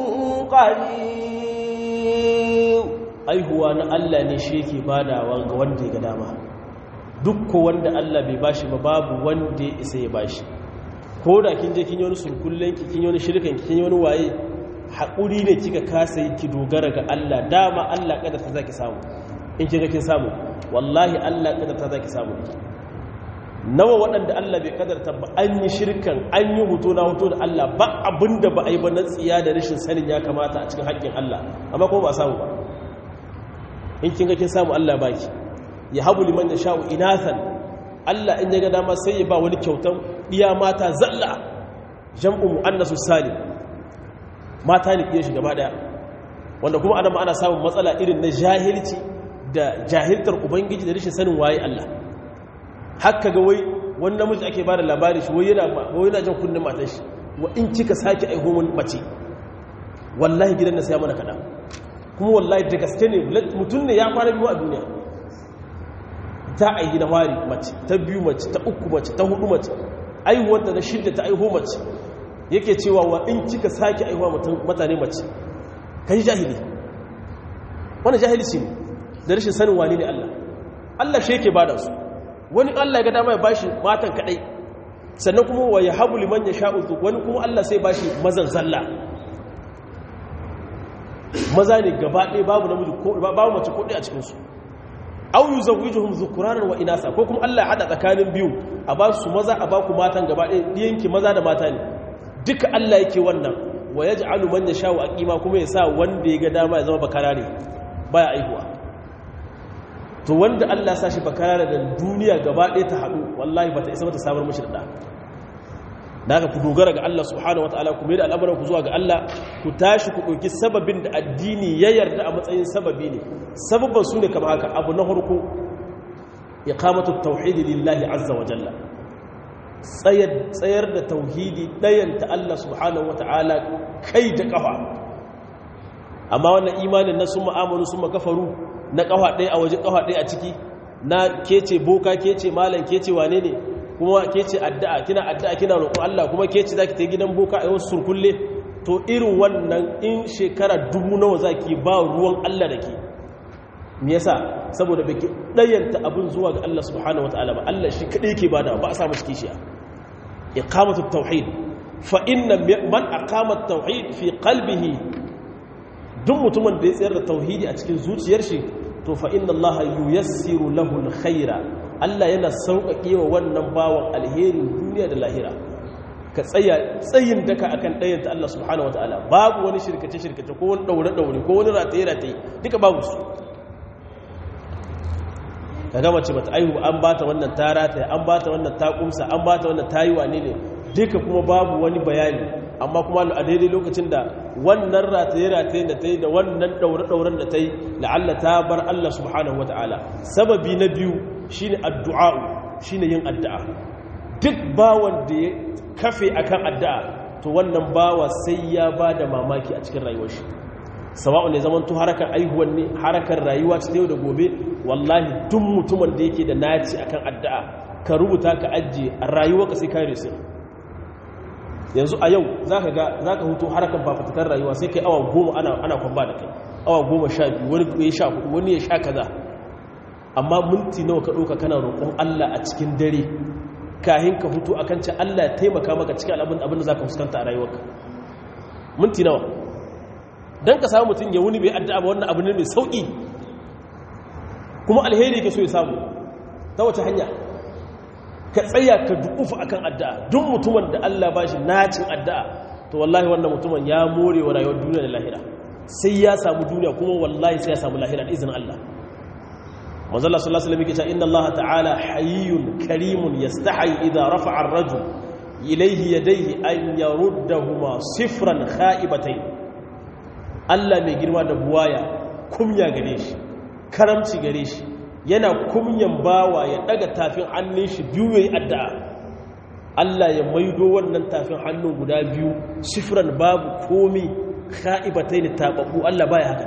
قدير aihuwa na Allah ne shi yake badawa ga wanda ya ga dama duk wanda Allah bai bashi ba babu wanda ya isa ya bashi ko da kin je kin yi wani sulkullen ki kin yi wani shirkan ki kin yi wani waye haƙuri ne kika kasa yi ki dogara ga Allah dama Allah kada ta zaki samu in kika kin samu wallahi Allah kadarta zaki samu ki nawa waɗanda Allah bai kadarta ba an yi shirkan an yi hoto na hoto da Allah ba abinda ba a yi ba na tsiya da rashin sanin ya kamata a cikin haƙƙin Allah amma kuma ba samu ba in kin ga kin samu Allah baki ya habu liman da sha'u inathan Allah in ya ga dama sai ya ba wani kyautan iya mata zalla jam'u muannasu salim mata ne iya shi gaba daya wanda kuma adam ana samun matsala irin na jahilci da jahiltar ubangiji da rashin sanin waye Allah haka ga wai wani namiji ake ba da labari shi wai yana jan kunnen matan shi wa in kika sake aiho mun mace wallahi gidan na sai mana kada kuma wallahi da gaske ne mutum ne ya kwana biyu a duniya ta aihi na wari mace ta biyu mace ta uku mace ta hudu mace aihuwanta na shidda ta aiho mace yake cewa wa in kika sake aihuwa mutane mace ka yi jahili wani jahilci ne da rashin sanin wani ne Allah Allah shi yake bada su wani Allah ya ga dama ya bashi matan kadai sannan kuma wa ya habu liman ya sha'u wani kuma Allah sai bashi mazan zalla maza ne gaba ɗaya babu namiji ko babu mace ko ɗaya a cikin su aw yuzawwijuhum dhukuranan wa inasa ko kuma Allah ya hada tsakanin biyu a ba su maza a ba ku matan gaba ɗaya diyanki maza da mata ne duka Allah yake wannan wa yaj'alu man yasha'u aqima kuma ya sa wanda ya ga dama ya zama bakarare baya aihuwa to wanda Allah sa shi bakarare da duniya gaba ɗaya ta haɗu wallahi bata isa bata samar mishi da da haka ku dogara ga Allah subhanahu wataala ku mai da al'amuran ku zuwa ga Allah ku tashi ku ɗauki sababin da addini ya yarda a matsayin sababi ne sababban su ne kama haka abu na harko iqamatu tauhidi lillahi azza wa jalla tsayar da tauhidi ɗayanta Allah subhanahu wataala kai da ƙafa amma wannan imanin na sun ma'amalu sun makafaru na ƙafa ɗaya a waje ƙafa ɗaya a ciki na kece boka kece malam kece wane ne kuma ke ce addu'a kina addu'a kina roƙon Allah kuma ke ce zaki ta gidan boka a wasu surkulle to irin wannan in shekara dubu nawa zaki ba ruwan Allah da ke me yasa saboda baki dayanta abin zuwa ga Allah subhanahu wataala ba Allah shi kadai yake bada ba a samu shi kishiya iqamatu tauhid fa inna man aqama tauhid fi qalbihi duk mutumin da ya tsayar da tauhidi a cikin zuciyar shi to fa inna Allah yuyassiru lahu alkhaira Allah yana sauƙaƙe wa wannan bawan alherin duniya da lahira ka tsaya tsayin daka akan ɗayanta Allah subhanahu wataala babu wani shirkace shirkace ko wani daure daure ko wani rataye rataye duka babu su kaga mace bata aihu an bata wannan ta rataye an bata wannan ta kumsa an bata wannan ta yi wane ne duka kuma babu wani bayani amma kuma a daidai lokacin da wannan rataye-rataye da ta yi da wannan ɗaure-ɗauren da ta yi la'alla ta bar Allah subhanahu wa ta'ala sababi na biyu shi ne addu'a'u shi ne yin addu'a duk bawan da ya kafe a kan addu'a to wannan bawa sai ya ba da mamaki a cikin rayuwar shi sawa'u ne zaman tu harakar aihuwan ne harakar rayuwa ta yau da gobe wallahi duk mutumin da yake da naci akan addu'a ka rubuta ka ajiye a rayuwa ka sai kare su yanzu a yau za ka ga za ka hutu harkar fafatakar rayuwa sai kai awa goma ana kwamba da kai awa goma sha biyu wani ya sha hudu wani ya sha kaza amma minti nawa ka ɗauka kana roƙon allah a cikin dare kahin ka hutu a kanci allah ya taimaka maka cikin abin da za ka fuskanta a rayuwarka minti nawa don ka samu mutum ya wuni bai addu'a ba wannan abu ne mai sauƙi kuma alheri ke so ya samu ta wace hanya ka tsaya ka dukufa akan addu'a duk mutumin da Allah ba shi nacin addu'a to wallahi wannan mutumin ya more wa rayuwar duniya da lahira sai ya samu duniya kuma wallahi sai ya samu lahira da izinin Allah manzala sallallahu alaihi wasallam yake cewa inna Allah ta'ala hayyun karimun yastahi idza rafa'a ar-rajul ilayhi yadayhi an yaruddahuma sifran kha'ibatayn Allah mai girma da buwaya kumya gare shi karamci gare shi yana kumyan bawa ya daga tafin hannun shi biyu yayi addu'a Allah ya maido wannan tafin hannun guda biyu sifran babu komi kha'ibatayn tababu Allah baya haka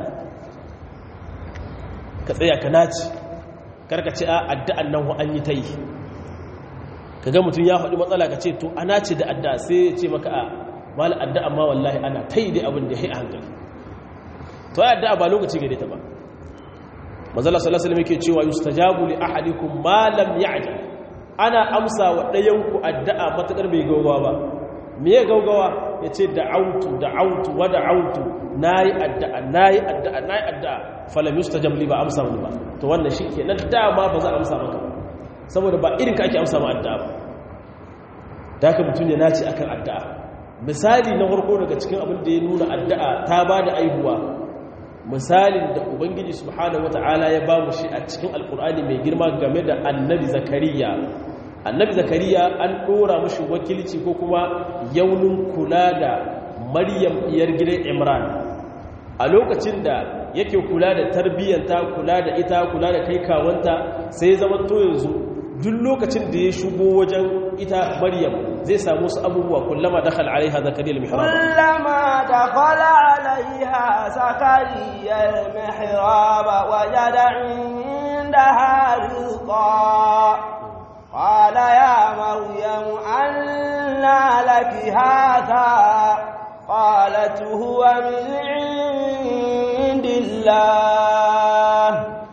ka tsaya ka naci karka ce a addu'an nan an yi ta yi ka ga mutum ya faɗi matsala ka ce to ana ce da addu'a sai ya ce maka a mala addu'a ma wallahi ana ta yi dai abin da ya yi a hankali to ya addu'a ba lokaci gare ta ba mazala sallallahu alaihi yake cewa yustajabu li ahadikum ma lam ya'jal ana amsa wa ɗayan ku addu'a matakar bai gaugawa ba me ya gaugawa yace da'autu da'autu wa da'autu nayi addu'a nayi addu'a nayi addu'a falam yustajab li ba amsa wani ba to wannan shikenan dama ba za a amsa maka saboda ba irin ka ake amsa ma addu'a ba da haka mutum ya naci akan addu'a misali na farko daga cikin abin da ya nuna addu'a ta ba da aihuwa misalin da ubangiji subhanahu wata'ala ya ba mu shi a cikin alkur'ani mai girma game da annabi zakariya annabi zakariya an dora mushi wakilci ko kuma yaunin kula da maryam diyar gidan imran a lokacin da yake kula da tarbiyyanta kula da ita kula da kai kawanta sai ya zama to yanzu duk lokacin da ya shigo wajen ita maryam zai samu su abubuwa kullama dakhala alaiha zakariya al-mihrab كلما دخل عليها زكريا المحراب وجد عندها رزقا قال يا مريم أنى لك هذا قالت هو من عند الله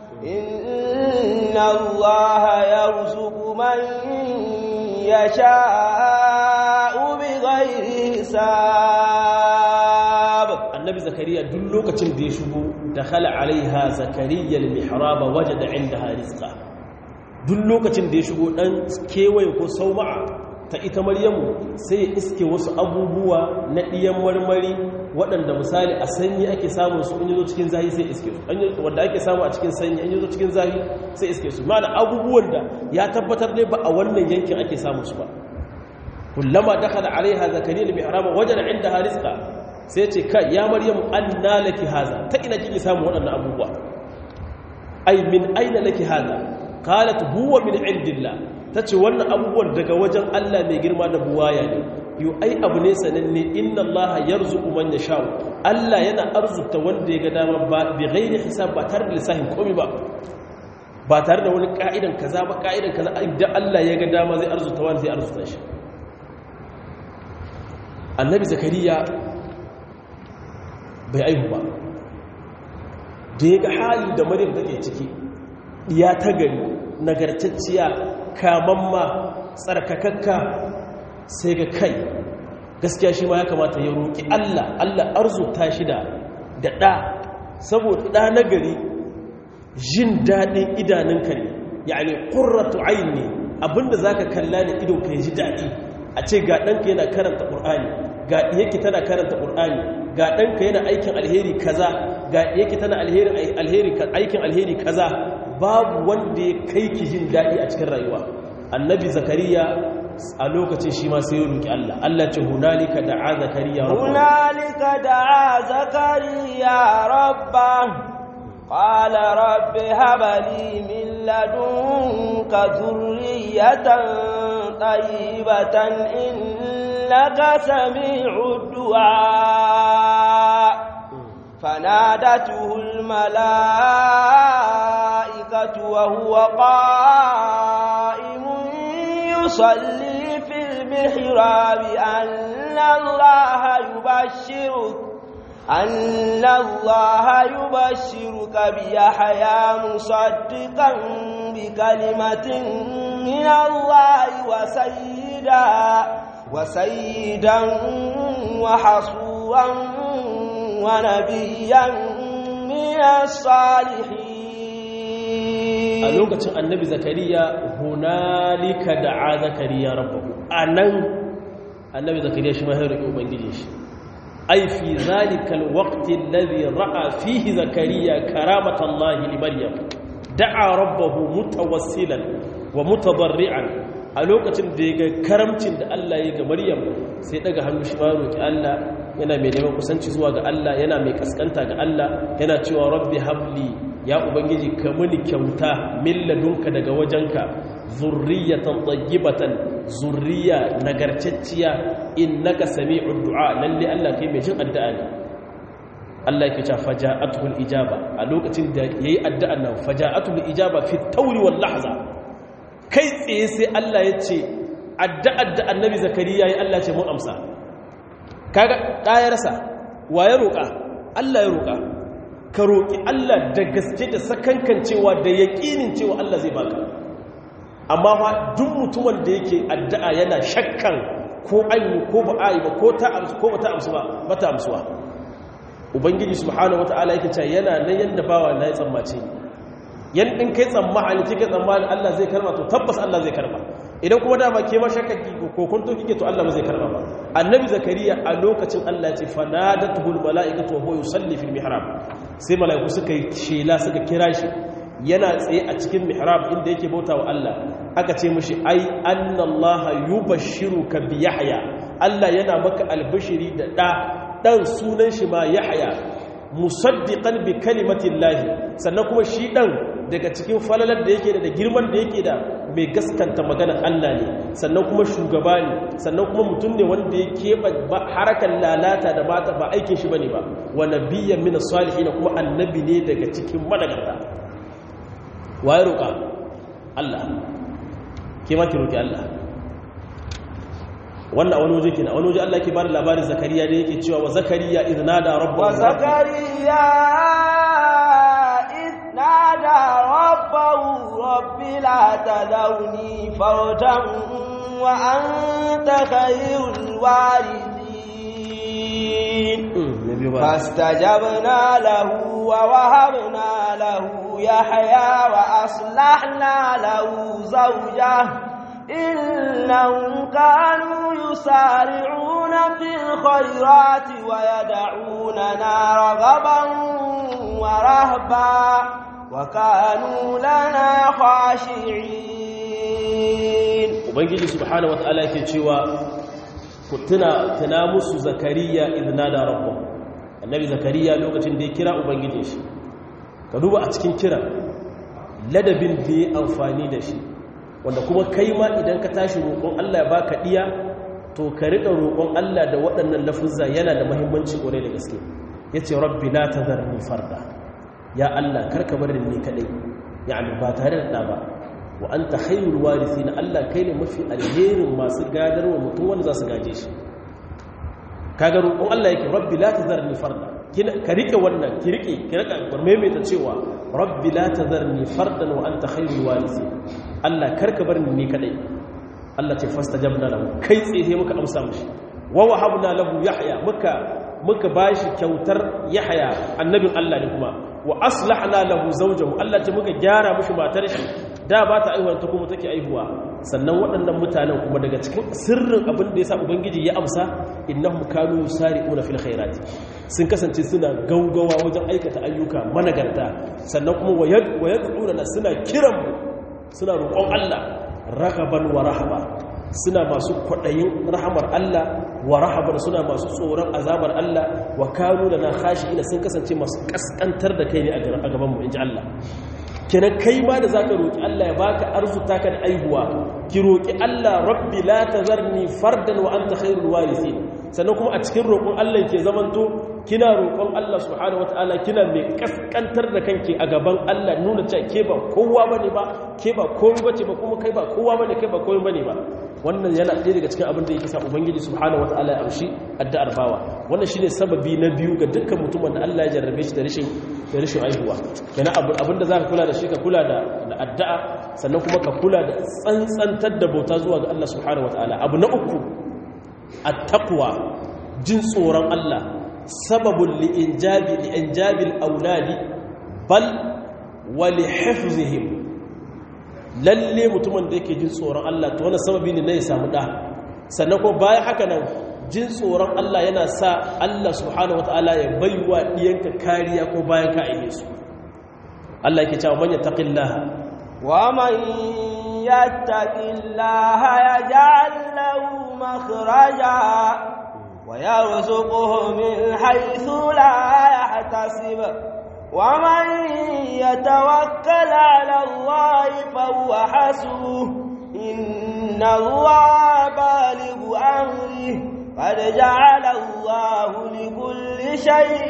إن الله يرزق من يشاء بغير حساب annabi zakariya duk lokacin da ya shigo dakhala alaiha zakariya al-mihrab wajada indaha rizqa duk lokacin da ya shigo dan kewaye ko sauma'a ta ita maryamu sai ya iske wasu abubuwa na ɗiyan marmari waɗanda misali a sanyi ake samun su in yazo cikin zahi sai iske su wanda ake samu a cikin sanyi in yazo cikin zahi sai iske su ma da abubuwan da ya tabbatar dai ba a wannan yankin ake samun su ba kullama dakhala alaiha zakariya al-mihrab wajada indaha rizqa sai ce kai ya maryamu anna laki haza ta ina kike samu waɗannan abubuwa ai min aina laki haza qalat huwa min indillah tace wannan abubuwan daga wajen Allah mai girma da buwaya ne yo ai abu ne sananne inna Allah yarzuqu man yasha Allah yana arzuta wanda ya ga dama ba bi ghairi hisab ba tare da lissahin komai ba ba tare da wani ka'idan kaza ba ka'idan kaza idan Allah ya ga dama zai arzuta wanda zai arzuta shi annabi zakariya bai aihu ba da ya ga hali da maryam take ciki ya ta gari nagartacciya kamamma tsarkakakka sai ga kai gaskiya shi ma ya kamata ya roƙi Allah Allah arzuta shi da da ɗa saboda ɗa na gari jin daɗin idanunka ne yani ƙurratu aini abinda za ka kalla ne idon ka ji daɗi a ce ga ɗanka yana karanta ƙur'ani ga yake tana karanta ƙur'ani ga ɗanka yana aikin alheri kaza ga yake tana aikin alheri kaza babu wanda ya kai ki jin daɗi a cikin rayuwa annabi zakariya a lokacin shi ma sai ya roki Allah Allah ce hunalika da'a zakariya rabbahu hunalika da'a zakariya rabba qala rabbi hab li min ladunka dhurriyatan tayyibatan innaka sami'ud du'a فنادته الملائكة وهو قائم يصلي في المحراب أن الله يبشرك أن الله يبشرك بيحيى مصدقا بكلمة من الله وسيدا وسيدا وحصورا ونبيا من الصالحين a lokacin annabi zakariya hunalika da'a zakariya rabbahu anan annabi zakariya shi ma ya roki ubangiji shi ai fi zalika alwaqti alladhi ra'a fihi zakariya karamatallahi li maryam da'a rabbahu mutawassilan wa mutadarri'an a lokacin da ya ga karamcin da Allah ya ga maryam sai daga hannu shi ma roki Allah yana mai neman kusanci zuwa ga Allah yana mai kaskanta ga Allah yana cewa rabbi habli ya ubangiji ka muni kyauta milladunka daga wajenka zurriyatan tayyibatan zurriya nagarcacciya innaka sami'ud du'a lalle Allah kai mai jin addu'a ne Allah yake cewa faja'atul ijaba a lokacin da yayi addu'an nan faja'atul ijaba fi tawri wal lahza kai tsaye sai Allah ya ce addu'ar da annabi zakariya yayi Allah ce mun amsa kaga ɗayarsa wa ya roƙa Allah ya roƙa ka roƙi Allah da gaske da sakankan cewa da yaƙinin cewa Allah zai baka amma fa duk mutumin da yake addu'a yana shakkan ko ayi ko ba ayi ba ko ta amsu ko ba ta amsu ba ba ta amsuwa ubangiji subhanahu wataala yake cewa yana nan yanda bawa na ya tsammace yan din kai tsammani kike tsammani Allah zai karba to tabbas Allah zai karba idan kuma dama ke ma shakkaki ko kun to kike to Allah ba zai karba ba annabi zakariya a lokacin Allah ya ce fanadatuhul malaikatu wa huwa yusalli fil mihrab sai malaiku suka yi shela suka kira shi yana tsaye a cikin mihrab inda yake bauta wa Allah aka ce mishi ai annallaha yubashshiruka bi yahya Allah yana maka albashiri da da dan sunan shi ma yahya musaddiqan bi kalimatin lahi sannan kuma shi dan daga cikin falalar da yake da da girman da yake da mai gaskanta maganar Allah ne sannan kuma shugaba ne sannan kuma mutum ne wanda ya keɓa harakan lalata da mata ba aikin shi bane ba wa nabiyyan min salihin kuma annabi ne daga cikin managarta waye roƙa Allah ke ma ki roƙi Allah wannan wani waje kina wani waje Allah ke bada labarin zakariya da yake cewa wa zakariya idnada rabbahu wa zakariya idnada rabbahu rabbi la tadawni fardan wa anta khayrul warithin fastajabna lahu wa wahabna lahu yahya wa aslahna lahu zawjahu إنهم كانوا يسارعون في الخيرات ويدعوننا رغبا ورهبا وكانوا لنا خاشعين ubangiji subhanahu wataala yake cewa ku tuna tuna musu zakariya idna da rabbu annabi zakariya lokacin da ya kira ubangijin shi ka duba a cikin kiran ladabin da ya amfani da shi wanda kuma kai ma idan ka tashi roƙon Allah ya baka diya to ka riƙa roƙon Allah da waɗannan lafuzza yana da muhimmanci ƙwarai da gaske yace rabbi la tadharni farda ya Allah karka bar ni kadai yani ba tare da ba wa anta khayrul warithin Allah kai ne mafi alherin masu gadarwa mutum wanda za su gaje shi kaga roƙon Allah yake rabbi la tadharni farda ka rike wannan ki rike ki rika maimaita cewa rabbi la tadharni fardan wa anta khayrul warithin Allah karka bar ni kadai Allah ce fastajabna lahu kai tsaye muka amsa mishi wa wahabna lahu yahya muka muka bashi kyautar yahya annabin Allah ne kuma wa aslahna lahu zawjahu Allah ce muka gyara mishi matar shi da ba ta aihuwa ta kuma take aihuwa sannan waɗannan mutanen kuma daga cikin sirrin abin da yasa ubangiji ya amsa innahum kanu yusari'una fil khairati sun kasance suna gaugawa wajen aikata ayyuka managarta sannan kuma wayad'una suna kiran mu suna roƙon Allah ragaban wa rahaba suna masu kwaɗayin rahamar Allah wa rahabar suna masu tsoron azabar Allah wa kanu da na hashi ina sun kasance masu ƙasƙantar da kai ne a gabanmu in ji Allah kenan kai ma da zaka roƙi Allah ya baka arzuta ka da aihuwa ki roƙi Allah rabbi la tazarni fardan wa anta khairul warithin sannan kuma a cikin roƙon Allah ke zamanto kina roƙon Allah subhanahu wataala kina mai kaskantar da kanki a gaban Allah nuna cewa ke ba kowa bane ba ke ba komai bace ba kuma kai ba kowa bane kai ba komai bane ba wannan yana ɗaya daga cikin abin da yake sa ubangiji subhanahu wataala ya amshi addu'ar bawa wannan shine sababi na biyu ga dukkan mutumin da Allah ya jarrabe shi da rashin da rashin aihuwa kenan abin da zaka kula da shi ka kula da addu'a sannan kuma ka kula da tsantsantar da bauta zuwa ga Allah subhanahu wataala abu na uku at-taqwa jin tsoron Allah sababun li'injabi li'injabil auladi bal wa lihifzihim lalle mutumin da yake jin tsoron Allah to wannan sababi ne na ya samu da sannan ko bayan haka nan jin tsoron Allah yana sa Allah subhanahu wataala ya baiwa diyanka kariya ko bayan ka aihe su Allah yake cewa man yattaqillaha wa man yattaqillaha yaj'al lahu makhraja ويرزقه من حيث لا يحتسب ومن يتوكل على الله فهو حسبه إن الله بالغ أمره قد جعل الله لكل شيء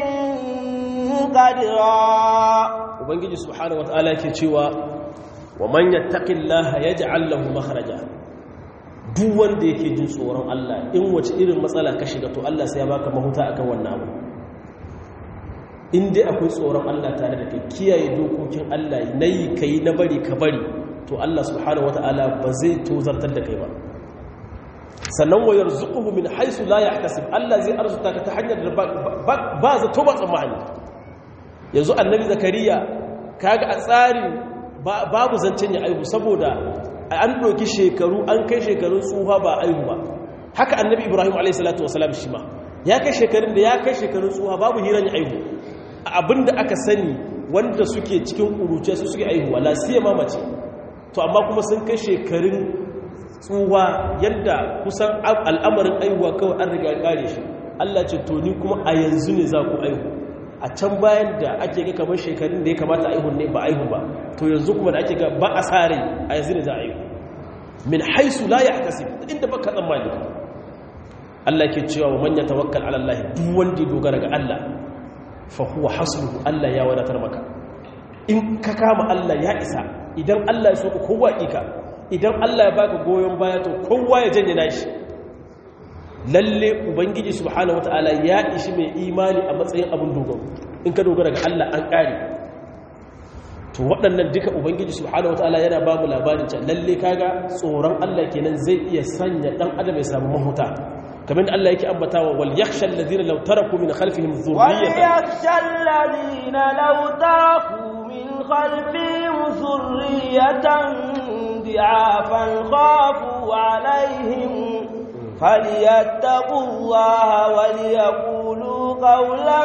قدرا وبنجي سبحانه وتعالى كيتشوا ومن يتق الله يجعل له مخرجا duk wanda yake jin tsoron Allah in wace irin matsala ka shiga to Allah sai ya baka mahuta akan wannan abu in dai akwai tsoron Allah tare da kai kiyaye dokokin Allah nayi kai na bari ka bari to Allah subhanahu wataala ba zai tozartar da kai ba sannan wa yarzuquhu min haythu la yahtasib Allah zai arzuta ka ta hanyar da ba za to ba tsammani yanzu annabi zakariya kaga a tsarin babu zancen ya aihu saboda an ɗauki shekaru an kai shekarun tsuha ba aihu ba haka annabi ibrahim a.s. shi ma ya kai shekarun da ya kai shekarun tsuha babu hiran ya aihu abinda aka sani wanda suke cikin ƙuruce su suke aihuwa lasiya mamace to amma kuma sun kai shekarun tsuha yadda kusan al'amarin aihuwa kawai an riga ƙare shi allah ce to ni kuma a yanzu ne za ku aihu a can bayan da ake ga kamar shekarun da ya kamata a ihun ne ba aihu ba to yanzu kuma da ake ga ba a sare a yanzu ne za a yi min haisu la ya akasi inda ba ka tsammani Allah ke cewa wa manya tawakkal ala Allah duk wanda dogara ga Allah fa huwa hasbuhu Allah ya wadatar maka in ka kama Allah ya isa idan Allah ya so ka kowa ika idan Allah ya baka goyon baya to kowa ya janye nashi lalle ubangiji subhanahu wataala ya ishi mai imani a matsayin abin dogaro in ka dogara ga Allah an kare to waɗannan duka ubangiji subhanahu wataala yana ba mu labarin can lalle kaga tsoron Allah kenan zai iya sanya dan adam ya samu mahuta kamar da Allah yake ambatawa wal yakhsha alladhina law taraku min khalfihim dhurriyatan wal yakhsha alladhina law taraku min khalfihim dhurriyatan di'afan khafu alaihim فليتقوا الله وليقولوا قولا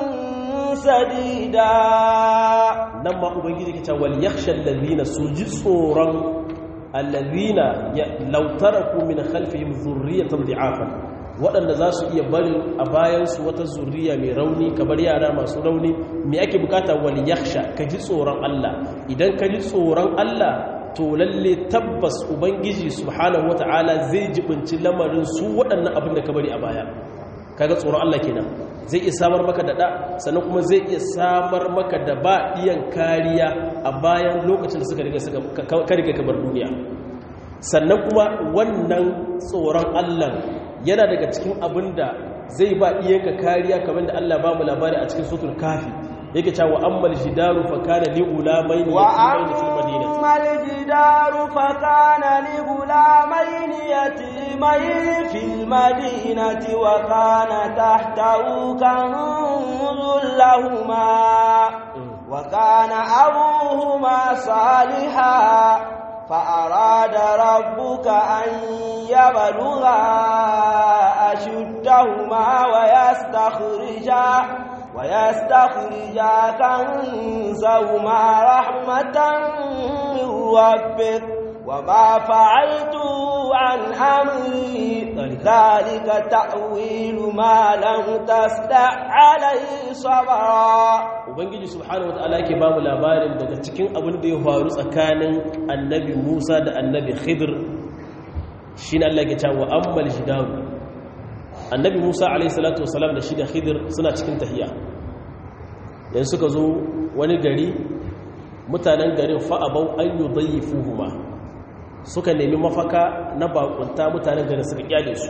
سديدا نما ubangiji ke cewa wal yakhsha alladhina suji tsoron alladhina law taraku min khalfihim dhurriyatan dhi'afan waɗanda za su iya barin a bayansu wata zuriya mai rauni kamar yara masu rauni me ake bukata wal yakhsha ka ji tsoron Allah idan ka ji tsoron Allah to lalle tabbas ubangiji subhanahu wata'ala zai jibinci lamarin su waɗannan abin da ka bari a baya kaga tsoron Allah kenan zai iya samar maka da da sannan kuma zai iya samar maka da ba iyan kariya a bayan lokacin da suka riga suka ka riga ka bar duniya sannan kuma wannan tsoron Allah yana daga cikin abin da zai ba iyanka kariya kamar da Allah ba mu labari a cikin sutul kafi yake cewa ammal jidaru fa kana li ulamaini yatimaini fil madinati ammal jidaru fa kana li ulamaini yatimaini fil madinati wa kana tahtahu kanzun lahumā wa kana abūhumā ṣāliḥan فأراد ربك أن يبلغا أشدهما ويستخرجا ويستخرجا كنزهما رحمة من ربك وما فعلته عن أمري ذلك تأويل ما لم تستع عليه صبرا ubangiji subhanahu wataala yake bamu labarin daga cikin abin da ya faru tsakanin annabi Musa da annabi Khidir shine Allah ya ce wa ammal jidaru annabi Musa alayhi salatu wasalam da shi da Khidir suna cikin tahiya yanzu suka zo wani gari mutanen garin fa'abau an yudayyifuhuma suka nemi mafaka na bakunta mutanen garin suka kyale su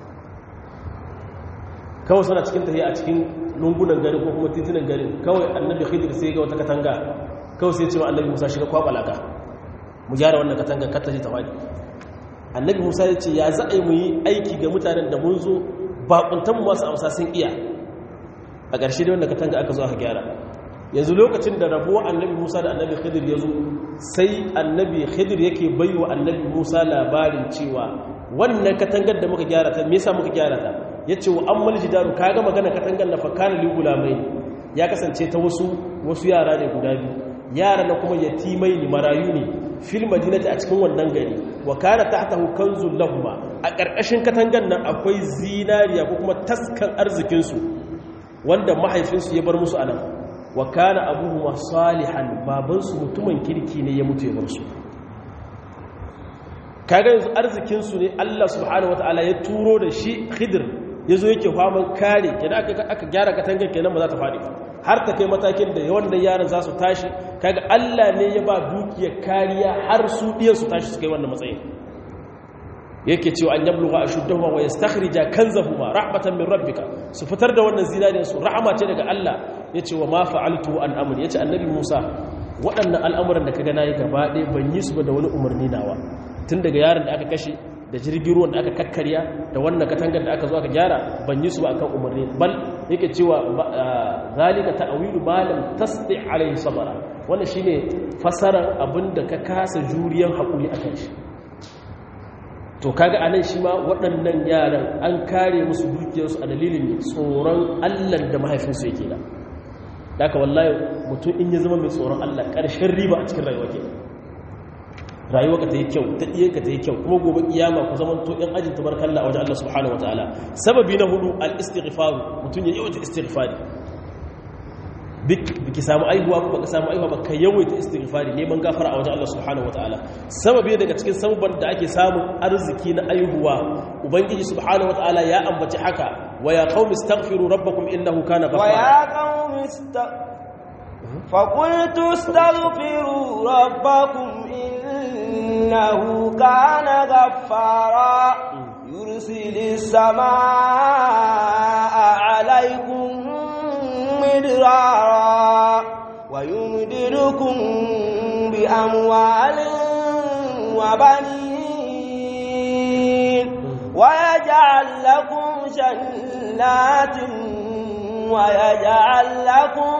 kawai suna cikin tafiya a cikin lungunan gari ko kuma titunan gari kawai annabi khidir sai ga wata katanga kawai sai ce wa annabi musa shiga kwabalaka mu gyara wannan katanga kar ta ji ta faɗi annabi musa ya ce ya za a yi mu yi aiki ga mutanen da mun zo bakuntan mu masu amsa sun iya a ƙarshe da wannan katanga aka zo aka gyara yanzu lokacin da rabuwa annabi musa da annabi khidir ya zo sai annabi khidir yake bai wa annabi musa labarin cewa wannan katangar da muka gyara ta me yasa muka gyara ta yace wa ammal jidaru kaga magana katangar na fakana li gulamai ya kasance ta wasu wasu yara ne guda biyu yara na kuma yatimai ne marayu ne fil madinati a cikin wannan gari wa kana tahtahu kanzul lahum a ƙarƙashin katangar nan akwai zinariya ko kuma taskan arzikin su wanda mahaifinsu ya bar musu anan wa kana abuhuma salihan babansu mutumin kirki ne ya mutu ya bar su kaga yanzu arzikinsu ne Allah subhanahu wataala ya turo da shi khidir yazo yake faman kare kenan aka aka gyara katangar kenan ba za ta fadi har ta kai matakin da wannan yaran za su tashi kaga Allah ne ya ba dukiyar kariya har su diyan su tashi su kai wannan matsayin yake cewa an yabluga ashuddahuma wa yastakhrija kanzahuma rahmatan min rabbika su fitar da wannan zinariyar su rahama ce daga Allah yace wa ma fa'altu an amri yace annabi Musa waɗannan al'amuran da kaga nayi gaba ɗaya ban yi su ba da wani umarni nawa tun daga yaron da aka kashe da jirgin ruwan da aka kakkarya da wannan katangar da aka zo aka gyara ban yi su ba akan umarni bal yake cewa zalika ta'wilu ma lam tasdi alayhi sabara wannan shine fasarar abinda ka kasa juriyan hakuri akan shi to kaga anan shi ma waɗannan yaran an kare musu dukiyarsu a dalilin tsoron Allah da mahaifinsu yake da daga wallahi mutum in ya zama mai tsoron Allah ƙarshen riba a cikin rayuwa ke rayuwa ka ta yi kyau ta iya ka ta yi kyau kuma gobe kiyama ku zama to ɗan ajin tabarkalla a wajen Allah subhanahu wataala sababi na hudu al istighfar mutum ya yawaita istighfari biki samu aihuwa ba ka samu aihuwa ba ka yawaita istighfari neman gafara a wajen Allah subhanahu wataala sababi daga cikin sababan da ake samun arziki na aihuwa ubangiji subhanahu wataala ya ambaci haka wa ya qaumi astaghfiru rabbakum innahu kana wa ghaffara ya qaumi فقلت استغفروا ربكم إنه كان غفارا يرسل السماء عليكم مدرارا ويمددكم بأموال وبنين ويجعل لكم جنات ويجعل لكم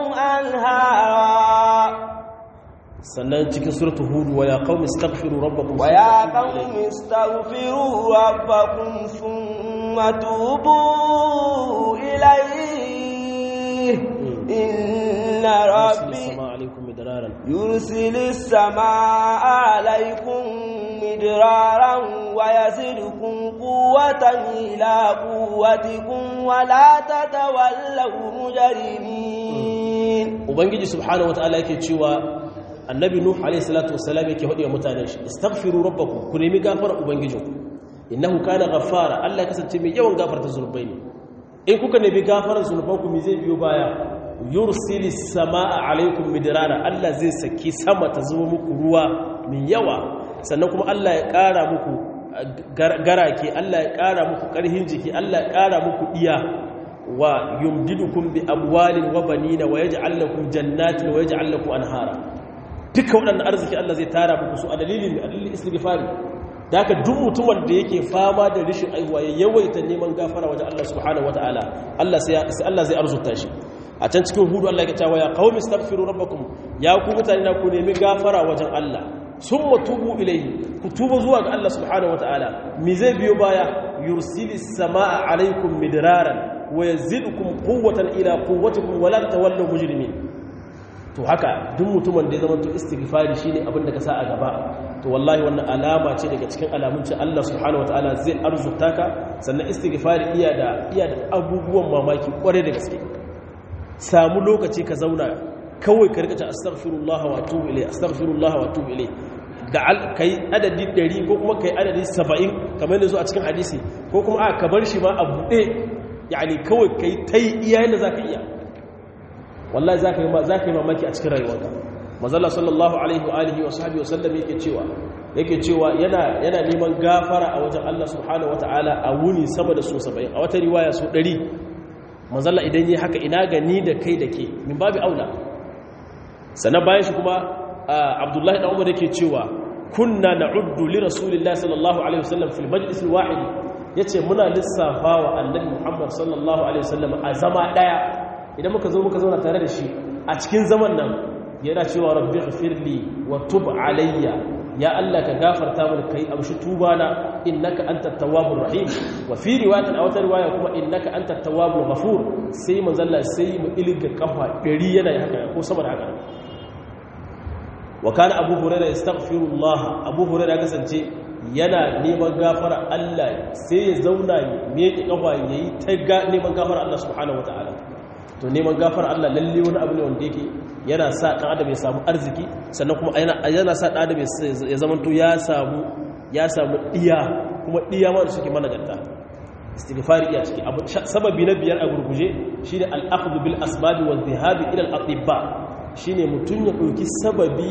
أنهارا sannan cikin suratul hud wa ya qaumi astaghfiru rabbakum ويا قوم استغفروا ربكم ثم توبوا إليه إن ربي alaikum midraran يرسل السماء عليكم مدرارا ويزدكم قوة إلى قوتكم ولا تتولوا مجرمين ubangiji subhanahu wataala yake cewa annabi nuh alayhi salatu wassalam yake hadiya mutanen shi istaghfiru rabbakum ku nemi gafara ubangijinku innahu kana ghaffara Allah kasance mai yawan gafarta zunubai ne in kuka nemi gafarar zunubanku me zai biyo baya yursilis samaa alaikum midrara Allah zai saki sama ta zuba muku ruwa min yawa sannan kuma Allah ya ƙara muku garake Allah ya ƙara muku ƙarhin jiki Allah ya ƙara muku iya wa yumdidukum bi amwalin wa banina wa yaj'al lakum jannatin wa yaj'al lakum anhara duka waɗannan arziki Allah zai tara muku su a dalilin a dalilin istighfari da haka duk mutumin da yake fama da rishin aihuwa ya yawaita neman gafara wajen Allah subhanahu wataala Allah sai Allah zai arzuta shi a can cikin hudu Allah ya cewa ya qaumi astaghfiru rabbakum ya ku mutane na ku nemi gafara wajen Allah summa tubu ilayhi ku tuba zuwa ga Allah subhanahu wataala mi zai biyo baya yursilis samaa alaikum midraran wa yazidukum quwwatan ila quwwatikum wa la tawallu mujrimin to haka duk mutumin da ya zama to istighfari shine abin da ka sa a gaba to wallahi wannan alama ce daga cikin alamun ce Allah subhanahu wataala zai arzuta ka sannan istighfari iya da iya da abubuwan mamaki kware da gaske samu lokaci ka zauna kawai ka rika ta astaghfirullah wa atubu ilai astaghfirullah wa atubu ilai da kai adadi 100 ko kuma kai adadi 70 kamar yadda zo a cikin hadisi ko kuma a ka bar shi ma a buɗe yani kawai kai tai iya yadda zaka iya wallahi za ka yi mamaki a cikin rayuwarka mazalla sallallahu alaihi wa alihi wa sahbihi wa sallam yake cewa yake cewa yana yana neman gafara a wajen Allah subhanahu wataala a wuni sama da su 70 a wata riwaya su 100 mazalla idan yi haka ina ga ni da kai da ke min babu aula sannan bayan shi kuma abdullahi dan umar yake cewa kunna na'uddu li rasulillahi sallallahu alaihi wasallam fil majlis al-wahid yace muna lissafa wa annabi muhammad sallallahu alaihi wasallam a zama daya idan muka zo muka zauna tare da shi a cikin zaman nan yana cewa rabbi ghfirli wa tub alayya ya Allah ka gafarta mana kai amshi tuba na innaka antat tawwabur rahim wa fi riwayatin aw riwaya kuma innaka antat tawwabur ghafur sai manzalla sai mu ilga kafa 100 yana haka ko sama da haka wa kana abu hurairah yastaghfirullah abu hurairah kasance yana neman gafara Allah sai ya zauna ya miƙe kafa yayi ta neman gafara Allah subhanahu wataala to neman gafar Allah lalle wani abu ne wanda yake yana sa ɗan adam ya samu arziki sannan kuma yana sa ɗan adam ya zama to ya samu ya samu ɗiya kuma ɗiya ma da suke managarta istighfari iya ciki abu sababi na biyar a gurguje shine al-akhdhu bil asbab wa dhahabi ila al-atibba shine mutun ya dauki sababi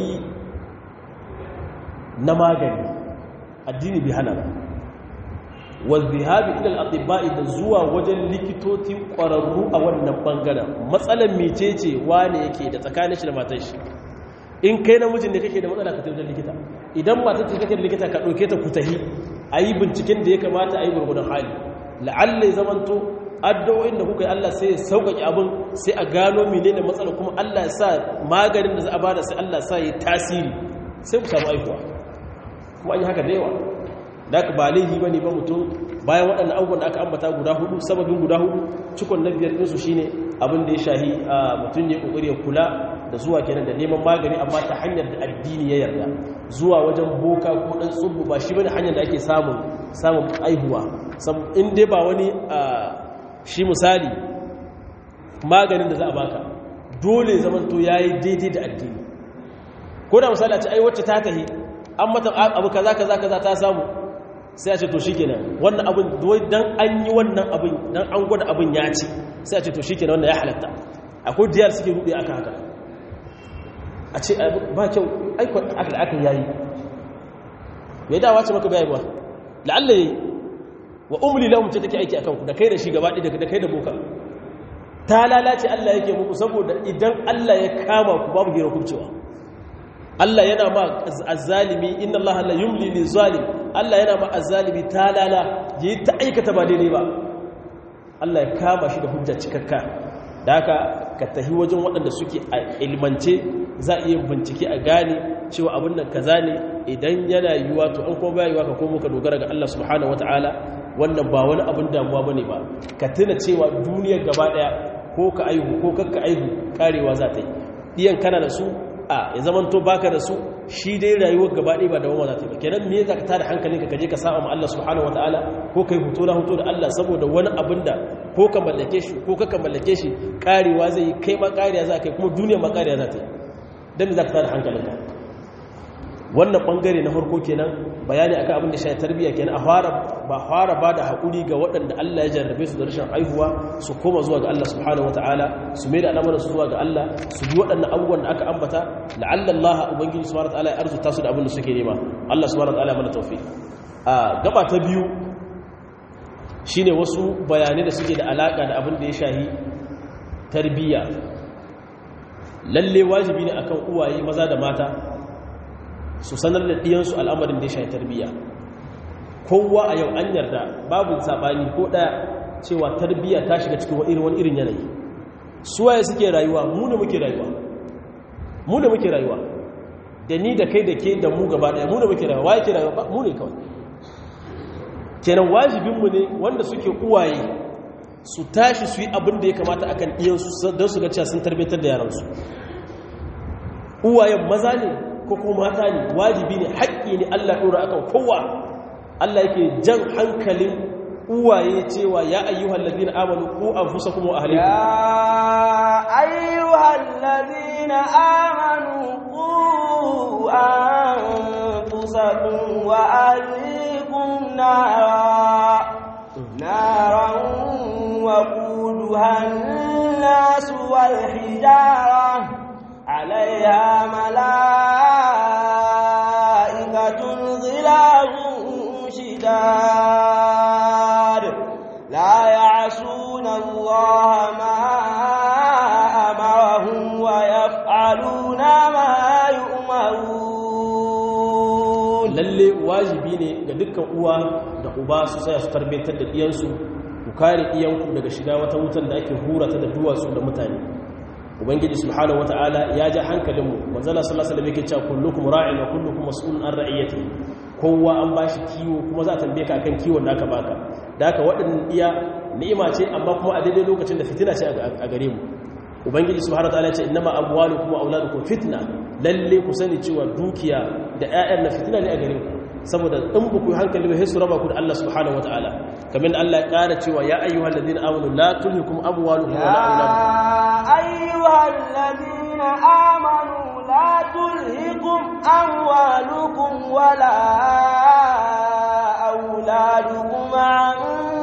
na magani addini bi hana ba wazihabi ilal atibba'i da zuwa wajen likitoci ƙwararru a wannan bangaren matsalan mecece wane yake da tsakanin shi da matar shi in kai namijin ne kake da matsala ka tafi likita idan matar ta kake da likita ka ɗauke ta kutahi a yi binciken da ya kamata a yi gurgudan hali la'alla ya zamanto addu'o'in da kuka yi Allah sai ya sauƙaƙe abin sai a gano mene da matsala kuma Allah ya sa maganin da za a bada sai Allah sa ya tasiri sai ku samu aihuwa kuma an yi haka da yawa da aka ba laihi ba ne ba mutum bayan waɗannan abubuwan da aka ambata guda hudu sababin guda hudu cikon na biyar ɗinsu shi ne abin da ya shahi a mutum ya ƙoƙari ya kula da zuwa kenan da neman magani amma ta hanyar da addini ya yarda zuwa wajen boka ko ɗan tsubu ba shi bane hanyar da ake samun samun aihuwa in dai ba wani shi misali maganin da za a baka dole zamanto yayi daidai da addini ko da misali a ce ai wacce ta tahi an mata abu kaza kaza kaza ta samu sai a ce to shikenan wannan abin wai dan an yi wannan abin dan an gwada abin ya ci sai a ce to shikenan wannan ya halatta akwai diyar suke rude aka haka a ce ba kyau aiko aka aka yayi me dawa ce maka bai ba la'alla yayi wa umli lahum ce take aiki akan ku da kai da shi gaba ɗaya da kai da boka ta lalace Allah yake muku saboda idan Allah ya kama ku babu hira kubcewa Allah yana ma azzalimi inna Allah la yumli lil zalim Allah yana ma azzalimi talala yi ta aikata ba daidai ba Allah ya kama shi da hujja cikakka da haka ka tahi wajen waɗanda suke a ilmance za a iya bincike a gane cewa abin nan kaza ne idan yana yiwuwa to an kuma yiwuwa ka komo ka dogara ga Allah subhanahu wataala wannan ba wani abin damuwa bane ba ka tuna cewa duniyar gaba daya ko ka aihu ko kakka aihu karewa za ta yi diyan kana da su a ya zaman to baka da su shi dai rayuwar gaba ɗaya ba da wama za ta yi ba kenan me za ka tada hankalinka ka je ka saba ma Allah subhanahu wataala ko kai hoto na hoto da Allah saboda wani abin da ko ka mallake shi ko ka mallake shi karewa zai yi kai ma kariya za ka yi kuma duniya ma kariya za ta yi dan me za ka tada hankalinka wannan bangare na farko kenan bayani akan abin da shi tarbiyya kenan a fara ba fara ba da haƙuri ga waɗanda Allah ya jarrabe su da rashin haihuwa su koma zuwa ga Allah subhanahu wataala su mai da al'amuran su zuwa ga Allah su bi waɗannan abubuwan da aka ambata la'alla Allah ubangiji subhanahu wataala ya arzuta su da abin da suke nema Allah subhanahu wataala mana tawfiq a gaba ta biyu shine wasu bayanai da suke da alaka da abin da ya shahi tarbiyya lalle wajibi ne akan uwaye maza da mata su sanar da ɗiyansu al'amarin da ya shayi tarbiyya kowa a yau an yarda babu saɓani ko ɗaya cewa tarbiyya ta shiga cikin wani irin yanayi suwaye suke rayuwa mu da muke rayuwa mu da muke rayuwa da ni da kai da ke da mu gaba ɗaya mu da muke rayuwa waye ke rayuwa mu ne kawai kenan wajibinmu ne wanda suke uwaye su tashi su yi abin da ya kamata akan ɗiyansu don su ga cewa sun tarbiyyatar da yaransu uwayen maza ne ko kuma mata ne wajibi ne haƙƙi ne Allah ɗora akan kowa Allah yake jan hankalin uwaye cewa ya ayyuhal ladina amanu ku anfusakum wa ahlikum ya ayyuhal ladina amanu ku anfusakum wa ahlikum nara naran wa quduha an-nas wal hijara عليها ملائكة غلاظ شداد لا يعصون الله ما أمرهم ويفعلون ما يؤمرون lalle wajibi ne ga dukkan uwa da uba su tsaya su tarbiyyar da diyansu ku kare iyanku daga shiga wata wutan da ake hura ta da duwatsu da mutane ubangiji subhanahu wataala ya ja hankalinmu manzala sallallahu alaihi wasallam yake cewa kullukum ra'in wa kullukum mas'ulun an ra'iyati kowa an bashi kiwo kuma za a tambaye ka akan kiwon da aka baka da haka waɗannan iya ni'ima ce amma kuma a daidai lokacin da fitina ce a gare mu ubangiji subhanahu wataala ya ce innama amwalukum wa auladukum fitna lalle ku sani cewa dukiya da ƴaƴan na fitina ne a gare ku saboda in ba ku hankali ba sai su raba ku da Allah subhanahu wataala kamar Allah ya ƙara cewa ya ayyuhal ladina amanu la tulhikum amwalukum wa la auladukum ayyuhal ladina amanu la tulhikum amwalukum wa la auladukum an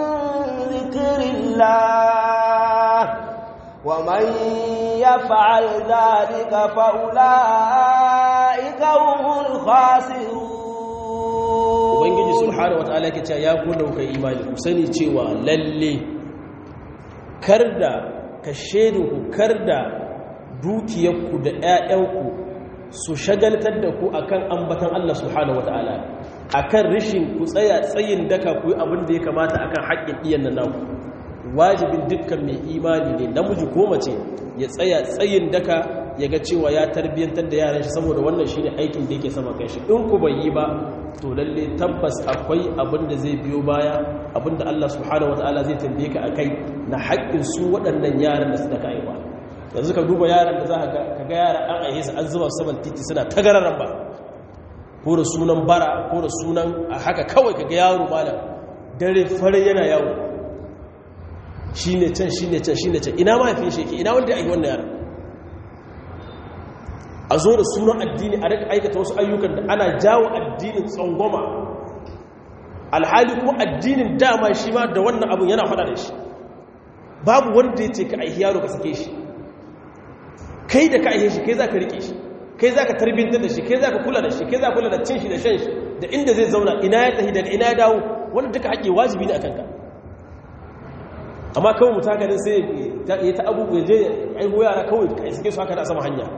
dhikrillah wa man yaf'al dhalika fa ulaika humul khasirun ubangiji subhanahu wataala yake cewa ya ku dauka imani ku sani cewa lalle karda ka shedu ku karda dukiyarku da ƴaƴanku su shagaltar da ku akan ambatan Allah subhanahu wataala akan rishin ku tsaya tsayin daka ku yi abin da ya kamata akan haƙƙin iyan nan naku wajibin dukkan mai imani ne namiji ko mace ya tsaya tsayin daka ya ga cewa ya tarbiyyantar da yaran shi saboda wannan shine aikin da yake sama kai shi in ku bai yi ba to lalle tabbas akwai abin da zai biyo baya abin da Allah subhanahu wataala zai tambaye ka akai na haƙƙin su waɗannan yaran da su da kai ba yanzu ka duba yaran da za ka ga yara an aihe su an zuba su saman titi suna tagararan ba ko da sunan bara ko da sunan a haka kawai ka ga yaro malam dare fare yana yawo shine can shine can shine can ina mahaifin shi yake ina wanda ya yi wannan yaran a zo da sunan addini a rika aikata wasu ayyukan da ana jawo addinin tsangwama alhali kuma addinin dama shi ma da wannan abin yana fada da shi babu wanda ya ce ka aihi yaro ka sake shi kai da ka aihe shi kai za ka rike shi kai za ka tarbintar da shi kai za ka kula da shi kai za ka kula da cin shi da shan shi da inda zai zauna ina ya tafi daga ina ya dawo wanda duka haƙe wajibi ne a kanka amma kawai mutu haka ne sai ya ta abubuwa je aihu yara kawai ka suke su haka da sama hanya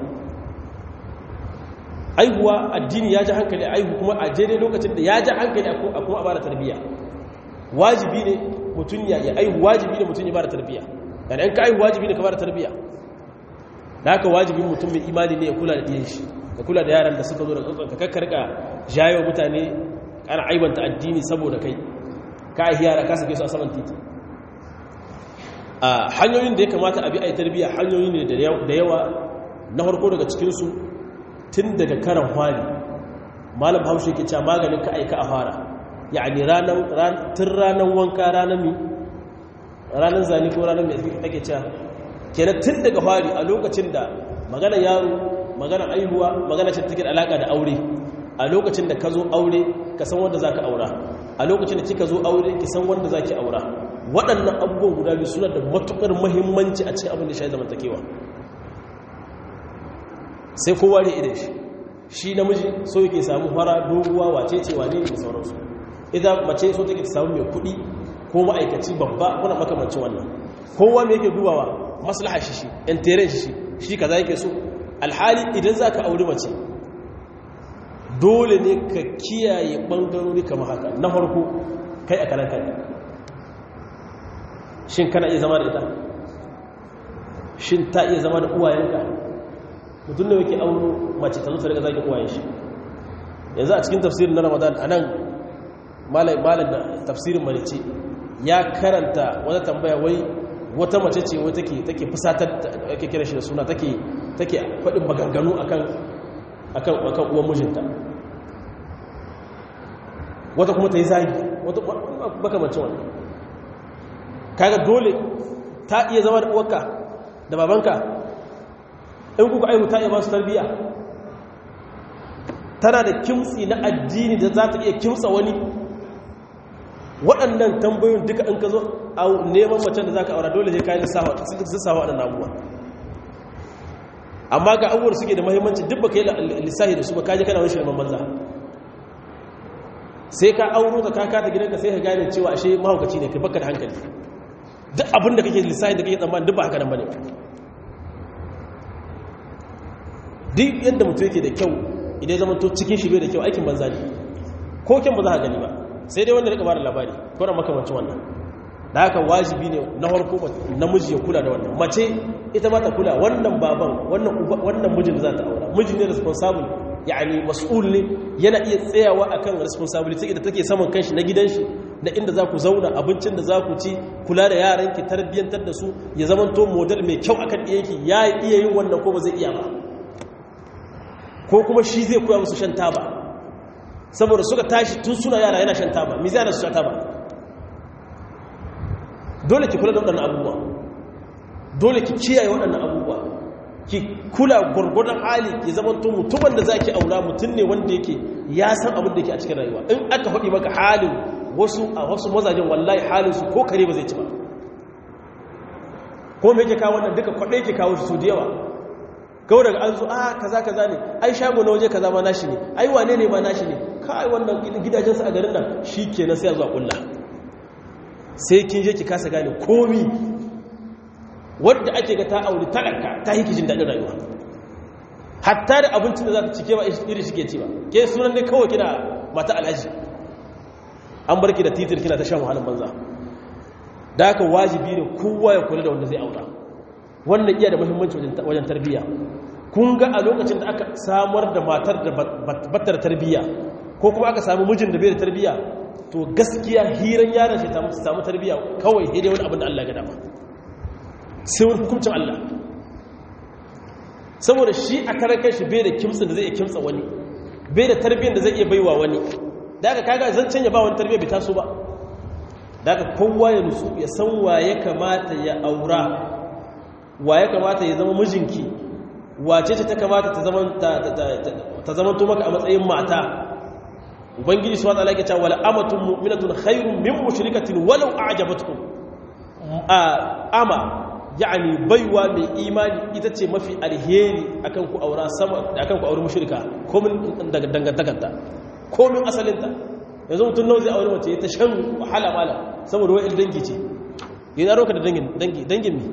aihuwa addini ya ji hankali aihu kuma a daidai lokacin da ya ji hankali a kuma a bada tarbiyya wajibi ne mutum ya aihu wajibi ne mutum ya bada tarbiyya yana in ka aihu wajibi ne ka bada tarbiyya da haka wajibin mutum mai imani ne ya kula da ɗiyan shi ka kula da yaran da suka zo da tsotson ka kakkarka jayo mutane ana aibanta addini saboda kai ka aihi yara ka sake su a saman titi a hanyoyin da ya kamata a bi a yi tarbiyya hanyoyi ne da yawa na harko daga cikinsu tun daga karan hwari malam haushe ke cewa maganin ka aika a fara yani tun ranar wanka ranar mi ranar zane ko ranar mai ake cewa kenan tun daga hwari a lokacin da magana yaro magana aihuwa magana ce take da alaka da aure a lokacin da ka zo aure ka san wanda za ka aura a lokacin da kika zo aure ki san wanda za ki aura waɗannan abubuwan guda biyu suna da matuƙar mahimmanci a cikin abin da shi zamantakewa sai kowa ne idan shi shi namiji so yake samu fara doguwa wace ce wane da sauransu idan mace so take samu mai kuɗi ko ma'aikaci babba kuna makamancin wannan kowa mai yake dubawa maslaha shi shi intere shi shi shi kaza yake so alhali idan za ka auri mace dole ne ka kiyaye ɓangarori kamar haka na farko kai a kanan kai shin kana iya zama da ita shin ta iya zama da uwayenka mutum da yake auro mace ta zo ta daga zagin uwayen shi yanzu a cikin tafsirin na ramadan a nan malam da tafsirin malice ya karanta wata tambaya wai wata mace ce wai take take fusatar ake kira shi da suna take take faɗin maganganu akan akan akan uwan mijinta wata kuma ta yi zagi wata makamacin wannan kaga dole ta iya zama da uwarka da babanka in kuka aihu ta iya ba su tarbiya tana da kimtsi na addini da za ta iya kimtsa wani waɗannan tambayoyin duka in ka zo a neman macen da za ka aura dole sai kayan lissafa waɗannan abubuwa amma ga abubuwar suke da mahimmanci duk ba ka yi lissahi da su ba kaji kana wani shirman banza sai ka auro ka kaka ta gidanka sai ka gane cewa ashe mahaukaci ne kai baka da hankali duk abin da kake lissahi da kake tsammani duk ba haka nan bane duk yadda mutum yake da kyau idan zama to cikin shi bai da kyau aikin banza ne ko kyan ba za a gani ba sai dai wanda rika ba da labari ko da makamancin wannan da haka wajibi ne na harko namiji ya kula da wannan mace ita ma ta kula wannan baban wannan mijin da za ta aura mijin ne responsible yani mas'ul ne yana iya tsayawa akan responsibility da take saman kanshi na gidan shi da inda za ku zauna abincin da za ku ci kula da yaranki tarbiyyantar da su ya zamanto model mai kyau akan ɗiyanki ya iya yin wannan ko ba zai iya ba ko kuma shi zai koya musu shan taba saboda suka tashi tun suna yara yana shan taba mi zai su shan taba dole ki kula da waɗannan abubuwa dole ki kiyaye waɗannan abubuwa ki kula gwargwadon hali ki zama to mutumin da zaki aura mutum ne wanda yake ya san abin da yake a cikin rayuwa in aka faɗi maka halin wasu a wasu mazajen wallahi halin su ko kare ba zai ci ba ko me yake kawo wannan duka kwaɗe yake kawo su da yawa kawai daga an zo a kaza kaza ne ai shago na waje kaza ma nashi ne ai wane ne ma nashi ne kai wannan gidajensu a garin nan shi kenan sai a zuwa kulla sai kin je ki kasa gane komi wadda ake ga ta auri talaka ta yi kijin daɗin rayuwa hatta da abincin da za ta cike ba iri shi ke ci ba ke sunan ne kawai kina mata alhaji an bar ki da titir kina ta shan wahalin banza da haka wajibi ne kowa ya kula da wanda zai aura wannan iya da muhimmanci wajen tarbiyya kun ga a lokacin da aka samar da matar da batar tarbiyya ko kuma aka samu mijin da bai da tarbiyya to gaskiya hiran yaron shi ta samu tarbiyya kawai dai wani abin da Allah ya dama sai wani hukuncin Allah saboda shi a karan shi bai da kimtsin da zai iya kimtsa wani bai da tarbiyyar da zai iya baiwa wani da aka kaga zancen ya ba wani tarbiyyar bai taso ba da aka kowa ya nutsu ya san wa ya kamata ya aura wa ya kamata ya zama mijinki wace ce ta kamata ta zaman ta zaman to maka a matsayin mata ubangiji subhanahu wa ta'ala yake cewa wal amatun mu'minatun khairun min mushrikatin walau a'jabatkum ama yani baiwa mai imani ita ce mafi alheri akan ku aura sama akan ku aure mushrika komin dangantakarta komin asalinta yanzu mutum nawa zai aure mace ta shan wahala mala saboda wa'il dangi ce yana roka da dangin dangi dangin ne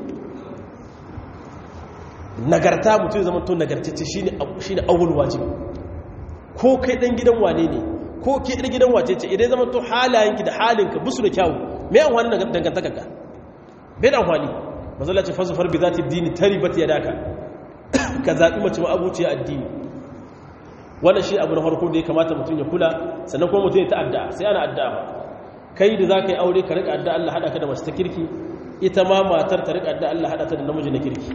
nagarta mutum zama to nagartacce shine shine awwal wajibi ko kai dan gidan wane ne ko ke dan gidan wace ce idan zama to halayenki da halinka busu da kyawu me an wani dangantakarka bai da amfani mazala ce fasufar bi za ta dini taribat ya daka ka zaɓi mace ma abuciya addini wannan shi abu na farko da ya kamata mutum ya kula sannan kuma mutum ya ta'adda sai ana addu'a ba kai da za ka yi aure ka riƙa addu'a Allah haɗa ka da mace ta kirki ita ma matar ta riƙa addu'a Allah haɗa ta da namiji na kirki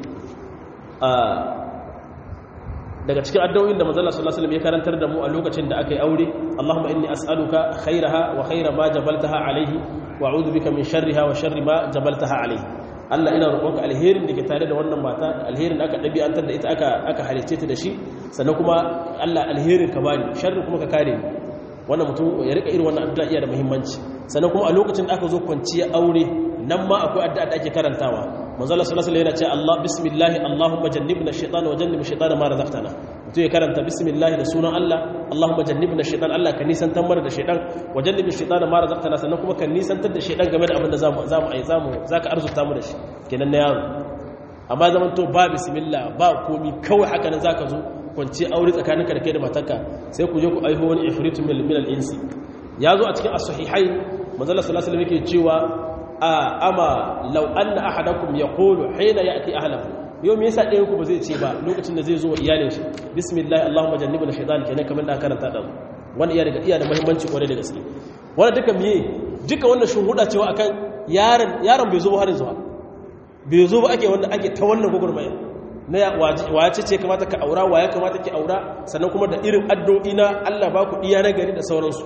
daga cikin addu'o'in da manzon sallallahu alaihi wasallam ya karantar da mu a lokacin da aka yi aure Allahumma inni as'aluka khairaha wa khaira ma jabaltaha alaihi wa a'udhu bika min sharriha wa sharri ma jabaltaha alaihi Allah ina roƙonka alherin da ke tare da wannan mata alherin da aka ɗabi'antar da ita aka aka halicce ta da shi sannan kuma Allah alherin ka bani sharri kuma ka kare ni wannan mutum ya rika irin wannan addu'a iya da muhimmanci sannan kuma a lokacin da aka zo kwanciya aure nan ma akwai addu'a da ake karantawa manzo Allah sallallahu alaihi wasallam yana ce Allah bismillah Allahumma jannibna ash-shaytana wa jannib ash-shaytana ma razaqtana mutum ya karanta bismillah da sunan Allah Allahumma jannibna ash-shaytan Allah ka nisantar mana da shaytan wa jannib ash-shaytana ma razaqtana sannan kuma ka nisantar da shaytan game da abin da zamu zamu ai zamu zaka arzuta mu da shi kenan na yaro amma zaman to ba bismillah ba komi kawai haka nan zaka zo kwanci aure tsakaninka da kai da matarka sai ku je ku aiho wani ifritun min al-insi ya zo a cikin as-sahihain manzo Allah sallallahu alaihi wasallam yake cewa ama law anna ahadakum yaqulu hina ya'ti ahlihi yau me yasa ɗayan ku ba zai ce ba lokacin da zai zo wa iyalin shi bismillah allahumma jannibna shaytan kenan kamar da karanta da wannan iya daga iya da muhimmanci kwarai da gaske wannan duka miye duka wannan shuhuda cewa akan yaron yaron bai zo ba har yanzu ba bai zo ba ake wanda ake ta wannan gugurmaya na wace ce kamata ka aura wa ya kamata ki aura sannan kuma da irin addu'o'i na Allah ba ku iya na gari da sauransu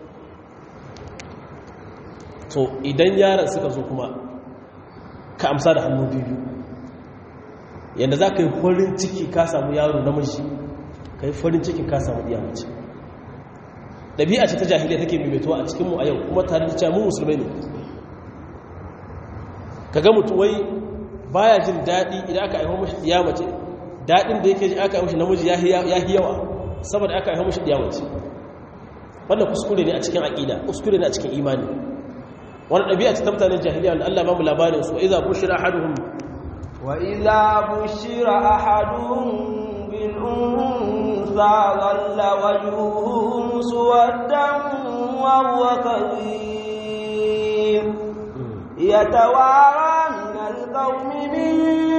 to idan yaran suka zo kuma ka amsa da hannu biyu yadda za ka yi farin ciki ka samu yaro namiji ka yi farin ciki ka samu iya mace ɗabi'a ce ta jahiliya take maimaituwa a cikinmu a yau kuma tare da cewa mu musulmai ne ka ga mutu wai baya jin daɗi idan aka aiho mashi iya mace daɗin da yake ji aka aiho mashi namiji ya yi yawa saboda aka aiho mashi iya mace wannan kuskure ne a cikin aƙida kuskure ne a cikin imani wani ɗabi'a ta mutanen jahiliya wanda Allah ba mu labarin su iza bushira ahaduhum wa iza bushira ahaduhum bil unsa dhalla wajhuhu muswaddan wa huwa kadhib yatawara min al-qawmi min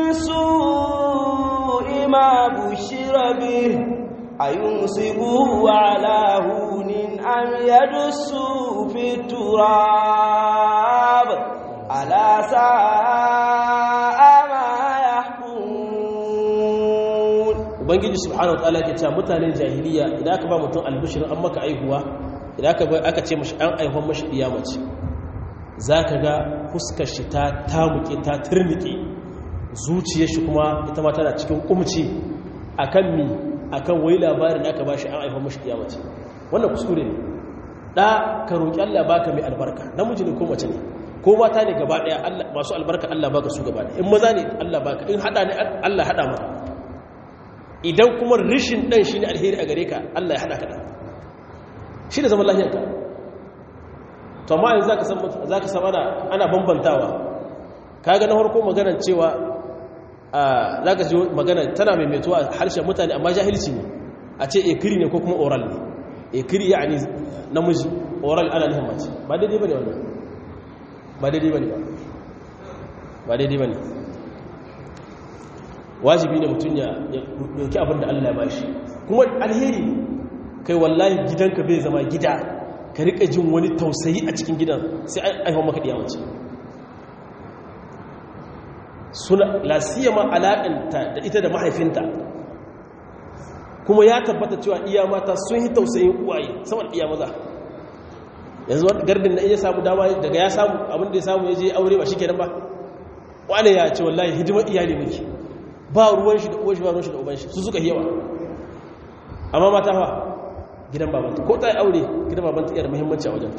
su'i ma bushira bih ayumsikuhu ala hunin am yadussu fi turab ala sa'a ma yahkumun ubangiji subhanahu wataala ke cewa mutanen jahiliya idan aka ba mutum albishir an maka aihuwa idan aka ba aka ce mashi an aihon mashi diya mace zaka ga fuskar shi ta tamuke ta turnike zuciyar shi kuma ita ma tana cikin kumci akan mi akan wai labarin da aka ba shi an aihon mashi diya mace wannan kuskure ne da ka roƙi Allah baka mai albarka namiji ne ko mace ne ko mata ne gaba daya Allah masu albarka Allah baka su gaba daya in maza ne Allah baka in hada ne Allah hada maka idan kuma rishin dan shine alheri a gare ka Allah ya hada ka da shi da zaman lafiyarka to amma yanzu zaka san zaka san ana ana bambantawa kaga na farko maganar cewa zaka ji magana tana maimaituwa harshen mutane amma jahilci ne a ce ekiri ne ko kuma oral ne ekiri yani namiji oral ana nihin mace ba daidai ba ne wannan ba daidai ba ne ba ba daidai ba ne wajibi ne mutum ya dauki abin da Allah ya bashi kuma alheri kai wallahi gidanka bai zama gida ka rika jin wani tausayi a cikin gidan sai an aihon maka diya mace suna lasiyama alaƙanta da ita da mahaifinta kuma ya tabbata cewa iya mata sun yi tausayin uwaye saboda iya maza yanzu wani gardin na iya samu dama daga ya samu abinda ya samu ya je aure ba shi kenan ba wane ya ce wallahi hidimar iyali miki ba ruwan shi da uwan shi ba ruwan shi da uban shi su suka yawa amma mata fa gidan babanta ko ta yi aure gidan babanta iya da muhimmanci a wajenta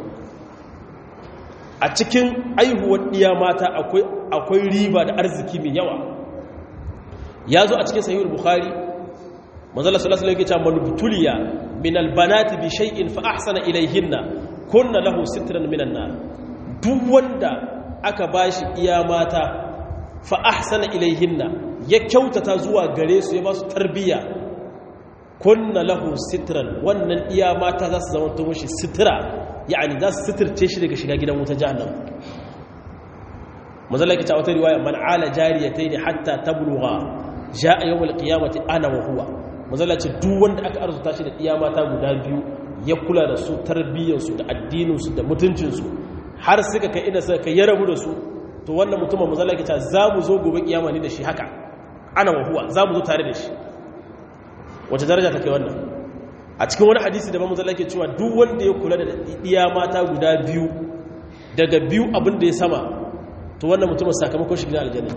a cikin aihuwar ɗiya mata akwai riba da arziki mai yawa ya zo a cikin sahihul bukhari manzala sallallahu alaihi wasallam yake cewa min albanati bi shay'in fa ahsana ilayhinna kunna lahu sitran minan nar duk wanda aka bashi iya mata fa ahsana ilayhinna ya kyautata zuwa gare su ya ba su tarbiyya kunna lahu sitran wannan iya mata za su zama to mishi sitra yani za su sitirce shi daga shiga gidan wuta jahannam manzala yake cewa wata riwaya man ala jariyatayn hatta tablugha jaa yawm alqiyamati ana wa huwa manzala ce duk wanda aka arzuta shi da iya mata guda biyu ya kula da su tarbiyyarsu da addininsu da mutuncinsu har suka kai ina suka kai ya rabu da su to wannan mutumin manzala yake cewa za mu zo gobe kiyama ne da shi haka ana wa huwa za mu zo tare da shi wace daraja take wannan a cikin wani hadisi da manzala yake cewa duk wanda ya kula da iya mata guda biyu daga biyu abin da ya sama to wannan mutumin sakamakon shi gidan aljanna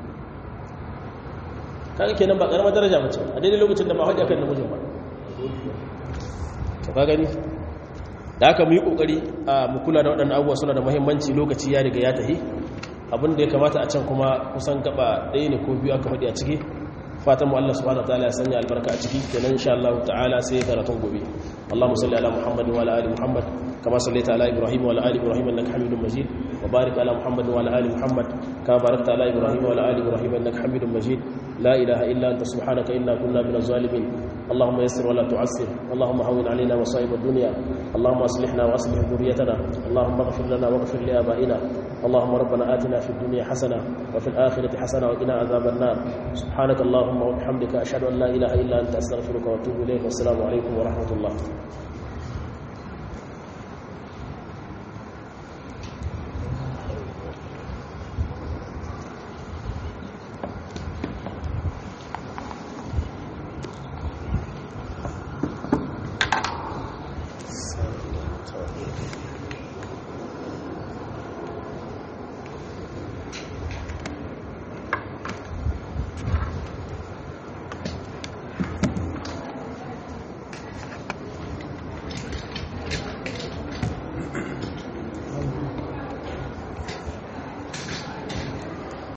kaga kenan ba karamar daraja mace a daidai lokacin da ba hajji akan namijin ba to ka gani da aka mu yi kokari a mu kula da waɗannan abubuwa suna da muhimmanci lokaci ya riga ya tahi abin da ya kamata a can kuma kusan gaba ɗaya ne ko biyu aka faɗi a ciki fatan mu Allah subhanahu wataala ya sanya albarka a ciki kenan insha Allah ta'ala sai karatun gobe Allahumma salli ala Muhammad wa ala ali Muhammad kama sallaita ala Ibrahim wa ala ali Ibrahim innaka Hamidum Majid wa barik ala Muhammad wa ala ali Muhammad kama barakta ala Ibrahim wa ala ali Ibrahim innaka Hamidum Majid لا إله إلا أنت سبحانك إنا كنا من الظالمين اللهم يسر ولا تعسر اللهم هون علينا مصائب الدنيا اللهم أصلحنا وأصلح ذريتنا اللهم اغفر لنا واغفر لآبائنا اللهم ربنا آتنا في الدنيا حسنة وفي الآخرة حسنة وقنا عذاب النار سبحانك اللهم وبحمدك أشهد أن لا إله إلا أنت أستغفرك وأتوب إليك والسلام عليكم ورحمة الله